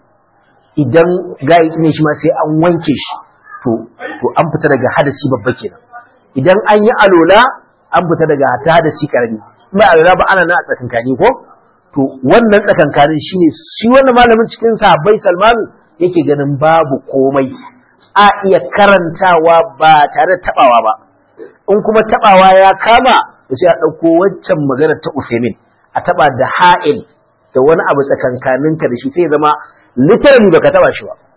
idan gayi ne shi ma sai an wanke shi to to an fita daga hadasi babba kenan idan an yi alola an fita daga ta hadasi karami ba alola ba ana nan a tsakankani ko to wannan tsakankanin shine shi wannan malamin cikin sahabbai Salmanu yake ganin babu komai a iya karantawa ba tare da tabawa ba in kuma tabawa ya kama to sai a dauko waccan magana ta Uthaymeen a taba da ha'il da wani abu tsakankaninka da shi sai zama literally baka taba shi ba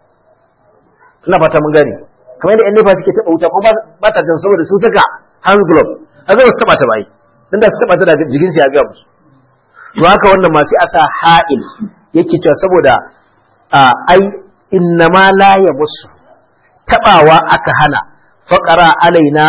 ina fata mun gane kamar yadda yan nefa suke taba wuta ko ba ta jan saboda sun saka hand glove a zai su taba ta bai dan da su taba ta da jikin su ya ga musu to haka wannan ma sai a sa ha'il yake cewa saboda ai innama la musu tabawa aka hana faqara alaina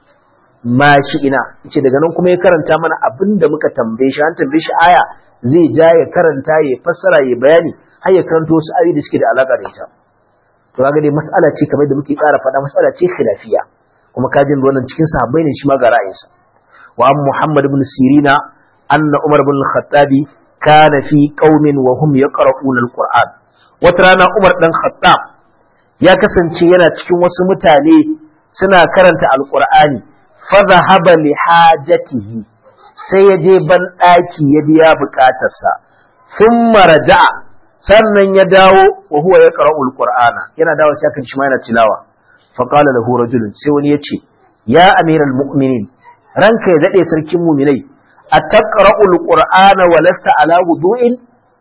ma shi ina yace daga nan kuma ya karanta mana abinda muka tambaye shi an tambaye shi aya zai ja ya karanta ya fassara ya bayani har ya karanto wasu ayoyi da suke da alaka da ita to kaga dai mas'ala ce kamar da muke ƙara faɗa mas'ala ce khilafiya kuma kajin wannan cikin sahabbai ne shi ma ga ra'ayinsa wa an muhammad ibn sirina anna umar ibn al-khattab kana fi qaumin wa hum yaqra'una al-qur'an wata rana umar dan khattab ya kasance yana cikin wasu mutane suna karanta al-qur'ani fa dhahaba li hajatihi sai ya je ban ɗaki ya biya bukatarsa sun maraja'a sannan ya dawo wa huwa ya qara'ul qur'ana yana dawo sai kan shi ma yana tilawa fa qala lahu rajulun sai wani yace ya amiral mu'minin ranka ya dade sarkin mu'minai ataqra'ul qur'ana wa lasta ala wudu'in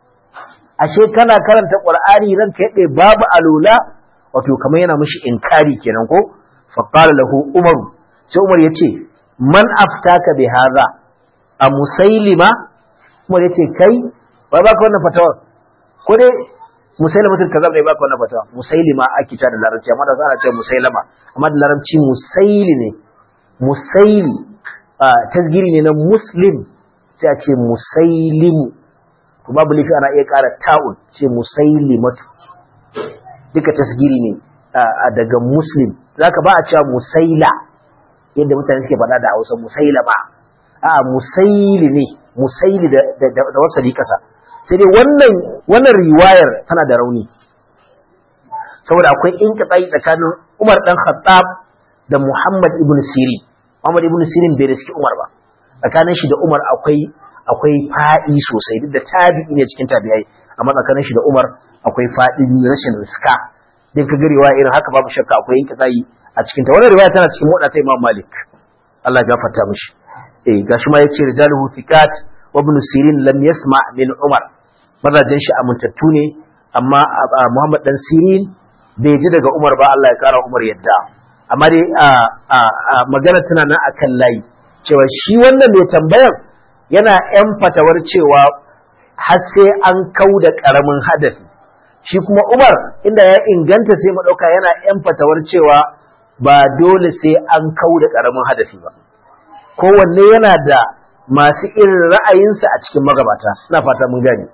ashe kana karanta qur'ani ranka yade babu alula wato kamar yana mishi inkari kenan ko fa qala lahu umar sai umar yace man aftaka bi hadha a musailima umar yace kai wai baka wannan fatawar ko dai musailama tun kazab ne baka wannan fatawa musailima ake ta da larabci amma da ana ce musailama amma da larabci musaili ne musaili tasgiri ne na muslim sai a ce musailimu to babu lifi ana iya ƙara ta'un ce musailimatu duka tasgiri ne daga muslim zaka ba a cewa musaila yadda mutane suke faɗa da hausa musailama a musaili ne musaili da wasali kasa sai dai wannan wannan riwayar tana da rauni saboda akwai inqita'i tsakanin Umar dan Khattab da Muhammad ibn Sirin Muhammad ibn Sirin bai riski Umar ba tsakanin shi da Umar akwai akwai fa'i sosai duk da tabi'i ne cikin tabi'ai amma tsakanin shi da Umar akwai faɗin rashin riska din ka garewa irin haka babu shakka akwai inqita'i a cikin ta wannan riwaya tana cikin wadata Imam Malik Allah ya gafarta mishi eh gashi ma yace rijaluhu thiqat وابن سيرين لم يسمع من عمر mazajen shi amintattu ne amma Muhammad dan Sirin bai ji daga Umar ba Allah ya kara Umar yadda amma dai magana tana nan akan layi cewa shi wannan mai tambayar yana ‘yan fatawar cewa har sai an kau da ƙaramin hadafi shi kuma umar inda ya inganta sai maɗauka yana ‘yan fatawar cewa ba dole sai an kau da ƙaramin hadafi ba kowanne yana da masu irin ra'ayinsa a cikin magabata na fata mun gani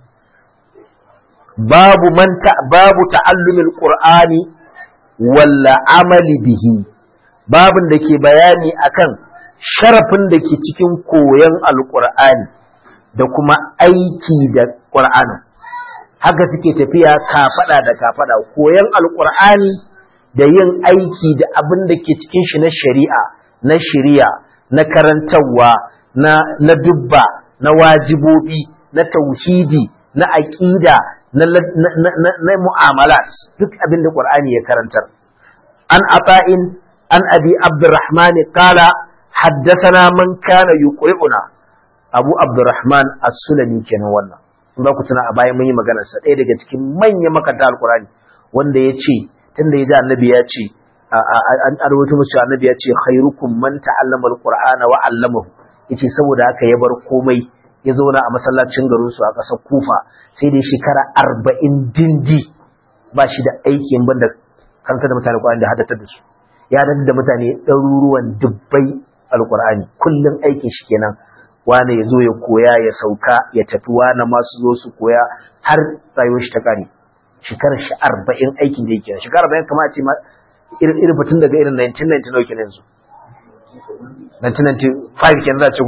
babu manta babu ta'allumin qur'ani walla amali bihi babin da ke bayani akan sharafin da ke cikin koyon alqur'ani da kuma aiki da qur'ani haka suke tafiya kafada da kafada koyon alqur'ani da yin aiki da abin da ke cikin shi na shari'a na shari'a na karantarwa na na dubba na wajibobi na tauhidi na aqida na na mu'amalat duk abin da qur'ani ya karantar an ata'in an abi abdurrahman qala haddathana man kana yuqri'una abu abdurrahman as-sulami kenan wannan in ba ku tuna a bayan mun yi maganar sa ɗaya daga cikin manyan makanta alqur'ani wanda ya ce tunda ya ji annabi ya ce an arwato musu annabi ya ce khairukum man ta'allama alqur'ana wa 'allamahu yace saboda haka ya bar komai ya zauna a masallacin garin su a ƙasar Kufa sai dai shekara 40 dindi ba shi da aikin banda kanka da mutane Qur'ani da haddatar da su ya da mutane ɗaruruwan dubbai alqur'ani kullun aikin shi kenan wane ya zo ya koya ya sauka ya tafi wane masu zo su koya har rayuwar shi ta kare shekarar shi 40 aikin da yake shekara 40 kamar a ce irin irin batun daga irin 1999 kenan yanzu 1995 kenan za a ce ko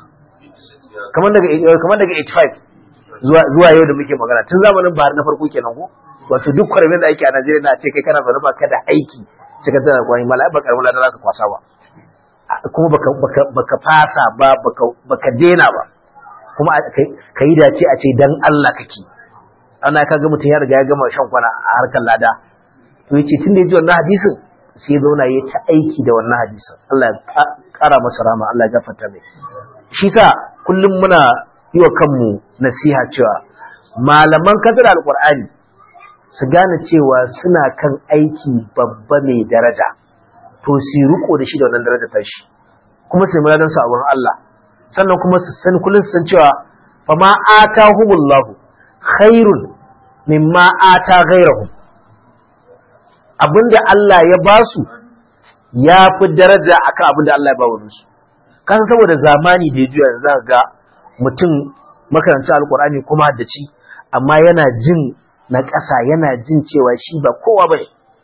kamar daga kamar daga 85 zuwa zuwa yau da muke magana tun zamanin bahar na farko kenan ko wato duk kwarmin da ake a Najeriya na ce kai kana zaune ba ka da aiki sai ka tana kwani mala ba karamin ladan zaka kwasa ba kuma baka baka baka fasa ba baka baka dena ba kuma ka yi dace a ce dan Allah kake ana kaga mutum ya riga ya gama shan kwana a harkar lada to yace tun da ya ji wannan hadisin sai zauna ya ta aiki da wannan hadisin Allah ya kara masa rama Allah ya gafarta mai shi sa kullum muna yi wa kanmu nasiha cewa malaman kadar alqur'ani su gane cewa suna kan aiki babba mai daraja to su riko da shi da wannan daraja ta shi kuma su nemi su a wurin Allah sannan kuma su san kullum su san cewa fa ma atahumullahu khairun mimma ata ghairahum abinda Allah ya ba su ya fi daraja akan abinda Allah ya ba wani su kasan saboda zamani da ya juya za ga mutum makarantar alkur'ani kuma da ci amma yana jin na ƙasa yana jin cewa shi ba kowa ba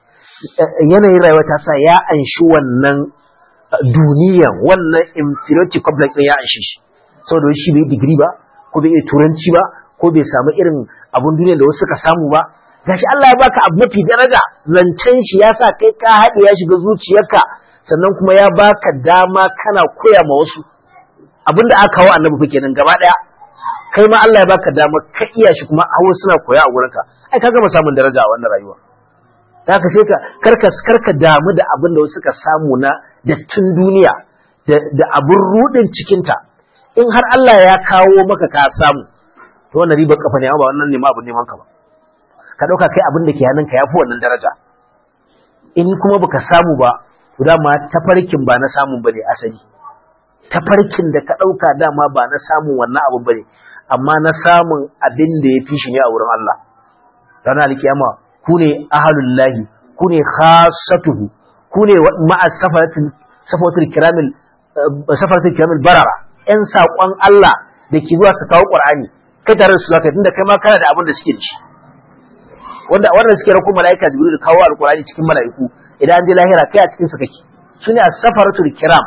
yanayin rayuwa ta sa ya anshi wannan duniyan wannan inferiority complex ya anshi shi saboda shi bai digiri ba ko bai iya turanci ba ko bai samu irin abun duniya da wasu suka samu ba gashi Allah ya baka abu mafi daraja zancen shi ya sa kai ka haɗe ya shiga zuciyarka sannan kuma ya baka dama kana koya ma wasu abinda aka kawo annabi fa kenan gaba daya kai ma Allah ya baka dama ka iya shi kuma hawo suna koya a gurinka ai ka gama samun daraja a wannan rayuwa haka sai ka karka karka damu da abin da wasu suka samu na dattin duniya da abin rudin cikinta in har Allah ya kawo maka ka samu to wannan ribar kafa ne ba wannan ne ma abin neman ka ba ka ɗauka kai abin da ke hannunka ya fi wannan daraja in kuma baka samu ba to dama tafarkin ba na samun bane asali tafarkin da ka ɗauka dama ba na samun wannan abin bane amma na samun abin da ya fi shi ne a wurin Allah ranar alkiyama ku ne ahalullahi ku ne khasatuhu ku ne ma'a safaratul kiramil safaratul kiramil barara ƴan saƙon Allah da ke zuwa su kawo Qur'ani kai tare da su zaka tunda kai ma kana da abin da suke da shi wanda wanda suke rako malaika jibril kawo alqur'ani cikin malaiku idan an je lahira kai a cikin su kake sune as-safaratul kiram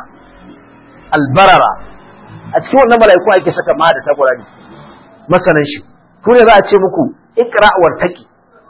albarara a cikin wannan malaiku ake saka ma da alqur'ani masanan shi ku ne za a ce muku iqra wartaqi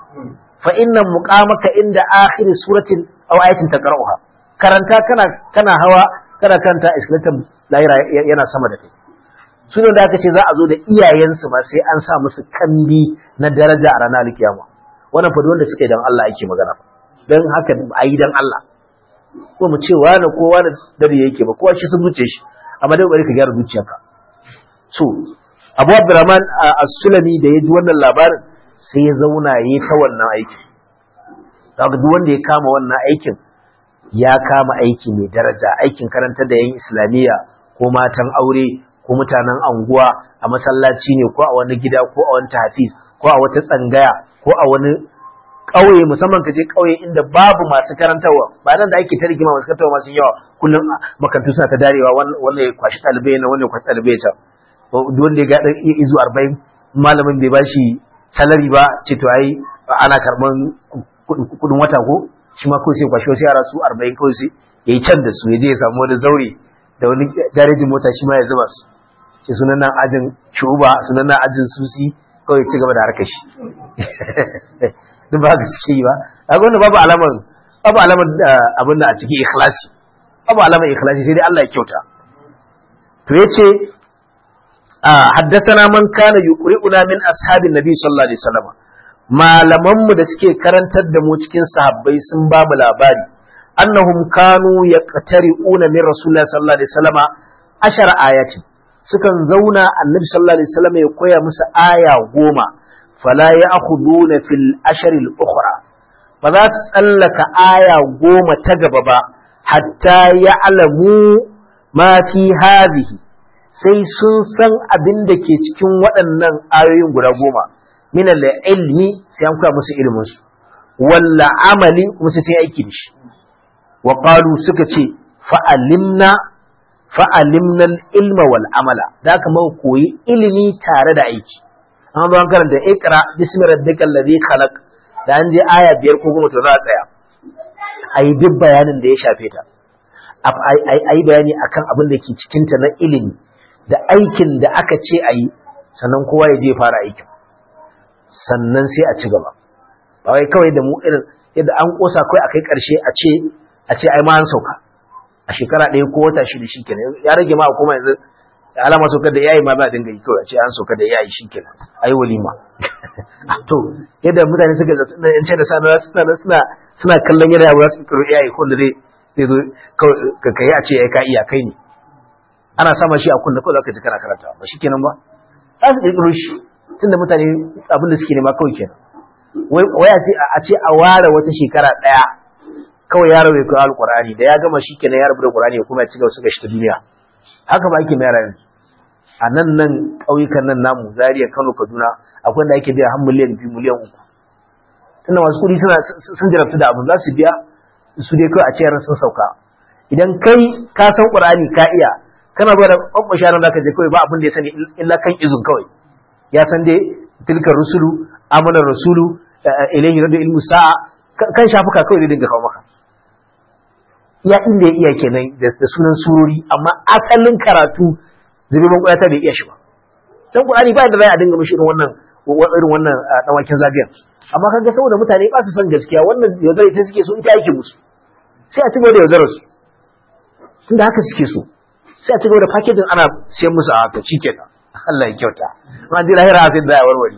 fa inna muqamaka inda akhir suratin aw ayatin taqra'uha karanta kana kana hawa kana kanta iskalatin lahira yana sama da kai sune da aka ce za a zo da iyayensu ma sai an sa musu kambi na daraja a ranar alkiyama wannan fa wanda suka yi dan Allah ake magana dan haka a yi dan Allah ko mu ce wani ko wani dare yake ba kowa shi sun zuce shi amma dai bari ka gyara zuciyarka so Abu Abdurrahman As-Sulami da ya ji wannan labarin sai ya zauna yayi ta wannan aiki kaga duk wanda ya kama wannan aikin ya kama aiki mai daraja aikin karantar da yan islamiyya ko matan aure ko mutanen anguwa a masallaci ne ko a wani gida ko a wani tafiz ko a wata tsangaya ko a wani ƙauye musamman ka je ƙauye inda babu masu karantarwa ba nan da ake ta rigima masu karantarwa masu yawa kullum makarantu suna ta darewa wannan ya kwashi ɗalibai na wannan ya kwashi ɗalibai can duk wanda ya ga ɗan izu arba'in malamin bai bashi salari ba ce to ai ana karɓan kuɗin wata ko shi ma kawai sai kwashi wasu yara su arba'in kawai sai ya yi can da su ya je ya samu wani zaure da wani garejin mota shi ma ya zuba su ce sunan nan ajin shuba sunan nan ajin susi kawai ci gaba da harkar shi duk ba ga suke yi ba a gwanda babu alamar babu alamar abin da a cikin ikhlasi babu alamar ikhlasi sai dai Allah ya kyauta to yace haddathana man kana yuqri'una min ashabin nabi sallallahu alaihi wasallam malaman mu da suke karantar da mu cikin sahabbai sun ba mu labari annahum kanu yaqtari'una min rasulillahi sallallahu alaihi wasallam ashara ayatin sukan zauna annabi sallallahu alaihi wasallam ya koya musu aya goma fala ya'khuduna fil ashar al ukhra ba za su tsallaka aya goma ta gaba ba hatta ya'lamu ma fi hadhihi sai sun san abin da ke cikin waɗannan ayoyin guda goma min al ilmi sai an koya musu ilimin su walla amali kuma sai sai aiki da shi wa qalu suka ce fa'alimna fa'alimna ilma wal amala da aka mau koyi ilimi tare da aiki an zo an karanta ikra bismi rabbikal ladhi khalaq da an je aya biyar ko goma to za a tsaya ayi duk bayanin da ya shafe ta ayi bayani akan abin da ke cikin ta na ilimi da aikin da aka ce ayi sannan kowa ya je fara aikin sannan sai a ci gaba ba wai kawai da mu irin yadda an kosa kai akai karshe a ce a ce ai ma an sauka a shekara ɗaya ko wata shida shi kenan ya rage ma kuma yanzu alama saukar da yayi ma za a dinga yi kawai a ce an saukar da yayi shi kenan ai walima to yadda mutane suka zata na yan da sana suna suna suna kallon yadda ba su kiro yayi ko da zai zai zo ka kai a ce ai ka iya kai ne ana sama shi a kunna kawai zaka ji kana karanta ba shi kenan ba za su kirkiro shi tunda mutane abin da suke nema kawai kenan wai a ce a ware wata shekara ɗaya kawai yaro ya koyi alkur'ani da ya gama shi kenan ya rubuta alkur'ani ya kuma ya cigaba suka shi ta duniya haka ba ake mayar yanzu a nan nan ƙauyukan nan namu Zaria Kano Kaduna akwai da ake biya har miliyan biyu miliyan uku tunda masu kuɗi suna sun jarabtu da abin za su biya su dai kawai a ce yaran sun sauka idan kai ka san qur'ani ka iya kana ba da kwakwashe yaran zaka je kawai ba abin da ya sani illa kan izun kawai ya san dai tilkar rusulu amanar rasulu ilayhi radu ilmu sa'a kan shafuka kawai zai dinga kawo maka iya inda ya iya kenan da sunan surori amma asalin karatu zube ban kwayata bai iya shi ba dan qur'ani ba da za a dinga mishi irin wannan irin wannan dawakin zagayen amma kaga saboda mutane ba su san gaskiya wannan yaudara ita suke so ita yake musu sai a ci gaba da yaudarar su tunda haka suke so sai a ci gaba da packaging ana siyan musu a haka shikenan Allah ya kyauta amma ji lahira sai da ya warware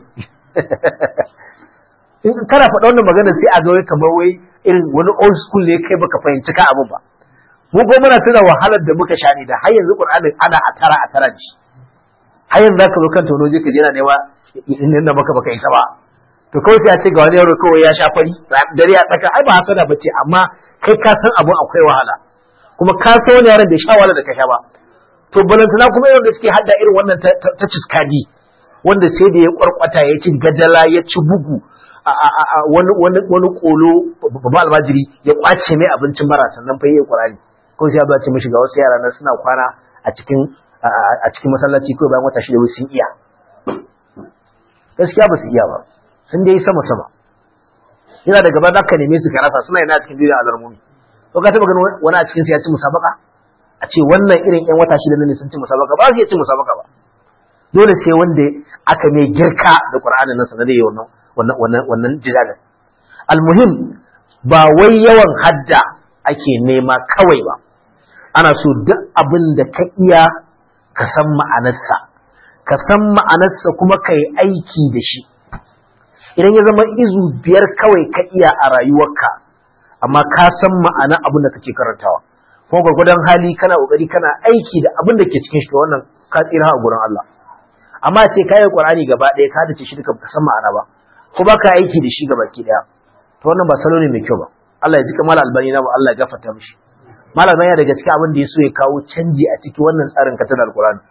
in kana faɗa wannan magana sai a ga wai kamar wai irin wani old school ne kai baka fahimci ka abin ba mu ko muna tuna wahalar da muka sha ne da har yanzu Qur'ani ana a tara a tara ji har yanzu zaka zo kan tono je ka je na nema in da maka baka isa ba to kawai sai a ce ga wani yaro kawai ya sha fari dare ya tsaka ai ba hasada bace amma kai ka san abun akwai wahala kuma ka san wani yaron da sha wahala da ka sha ba to balantana kuma yaron da suke hadda irin wannan ta ciskadi wanda sai da ya kwarkwata ya ci gajala ya ci bugu wani kolo babba almajiri ya kwace mai abincin mara sannan fa yi kurani ko sai ya ce mishi ga wasu yara na suna kwana a cikin a cikin masallaci ko bayan wata shida wai sun iya gaskiya ba su iya ba sun dai sama sama yana da gaba zaka neme su ka rasa suna yana cikin duniyar alarmumi ko ka taba ganin wani a cikin su ya ci musabaka a ce wannan irin yan wata shida ne sun ci musabaka ba su iya ci musabaka ba dole sai wanda aka mai girka da qur'anin nan sanar da wannan wannan wannan wannan jidalin almuhim ba wai yawan hadda ake nema kawai ba ana so duk abin da ka iya ka san ma'anarsa ka san ma'anarsa kuma ka yi aiki da shi idan ya zama izu biyar kawai ka iya a rayuwarka amma ka san ma'anar abin da kake karantawa kuma gwargwadon hali kana kokari kana aiki da abin da ke cikin shi wannan ka tsira a gurin Allah amma ce kayan Qur'ani gaba ɗaya ka dace shi duka ka san ma'ana ba ko baka aiki da shi gaba ki daya to wannan ba salo ne mai kyau ba Allah ya ji kamar albani na Allah ya gafarta mishi malam ya daga cikin abin da ya so ya kawo canji a cikin wannan tsarin katar alkurani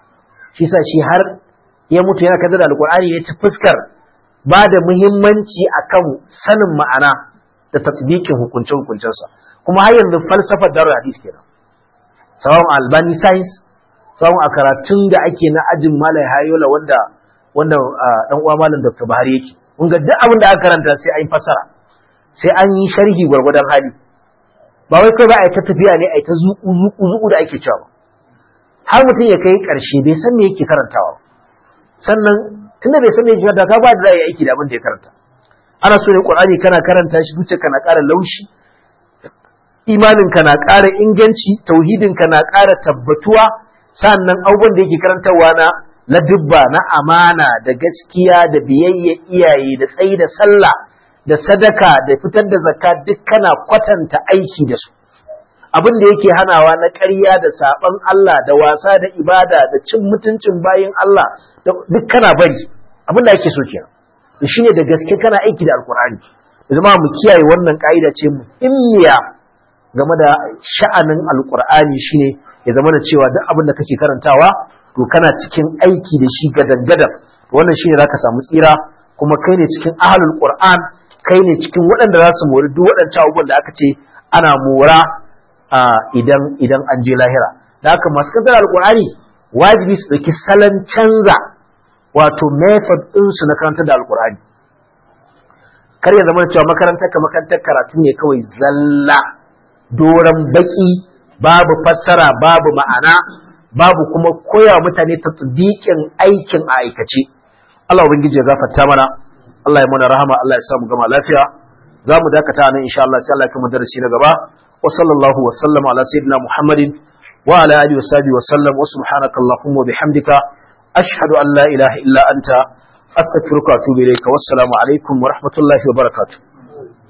shi sa shi har ya mutu yana kaddara alqur'ani ya ci fuskar ba da muhimmanci akan sanin ma'ana da tatbikin hukunce hukuncensa kuma har yanzu falsafar darul hadis kenan sawan albani science sawan a karatun da ake na ajin malai hayola wanda wanda dan uwa malam dr bahari yake kun ga duk abin da aka karanta sai an yi fassara sai an yi sharhi gwargwadon hali ba wai kai ba a yi ta tafiya ne a yi ta zuƙu zuƙu zuƙu da ake cewa har mutum ya kai ƙarshe bai san me yake karantawa sannan tunda bai san me yake karanta ka ba da za a yi aiki da abin da ya karanta ana so ne qur'ani kana karanta shi zuciya kana ƙara laushi imanin ka na ƙara inganci tauhidin ka na ƙara tabbatuwa sannan abubuwan da yake karantarwa na ladubba na amana da gaskiya da biyayya iyaye da tsayi da sallah da sadaka da fitar da zakka duk kana kwatanta aiki da su abin da yake hanawa na ƙarya da saɓan Allah da wasa da ibada da cin mutuncin bayin Allah duk kana bari abin da ake so kenan to shine da gaske kana aiki da alkur'ani zama mu kiyaye wannan ka'ida ce muhimmiya game da sha'anin alkur'ani shine ya zama da cewa duk abin da kake karantawa to kana cikin aiki da shi gadan-gadan wannan shine zaka samu tsira kuma kai ne cikin ahlul qur'an kai ne cikin waɗanda za su mori duk waɗancan abubuwan da aka ce ana mora idan idan an je lahira da haka masu kantar alkur'ani wajibi su ɗauki salon canza wato method ɗinsu na karantar da alkur'ani kar ya zama cewa makarantar ka makarantar karatu ne kawai zalla doron baki babu fassara babu ma'ana babu kuma koya mutane ta aikin a aikace Allah ubangiji ya gafarta mana Allah ya mana rahama Allah ya samu gama lafiya za mu dakata nan insha Allah sai Allah ya kuma darasi na gaba wa sallallahu wa sallama ala sayyidina Muhammadin wa ala alihi wa sahbihi wa sallam wa subhanaka allahumma wa bihamdika ashhadu an la ilaha illa anta astaghfiruka wa atubu ilayka wassalamu alaikum wa rahmatullahi wa barakatuh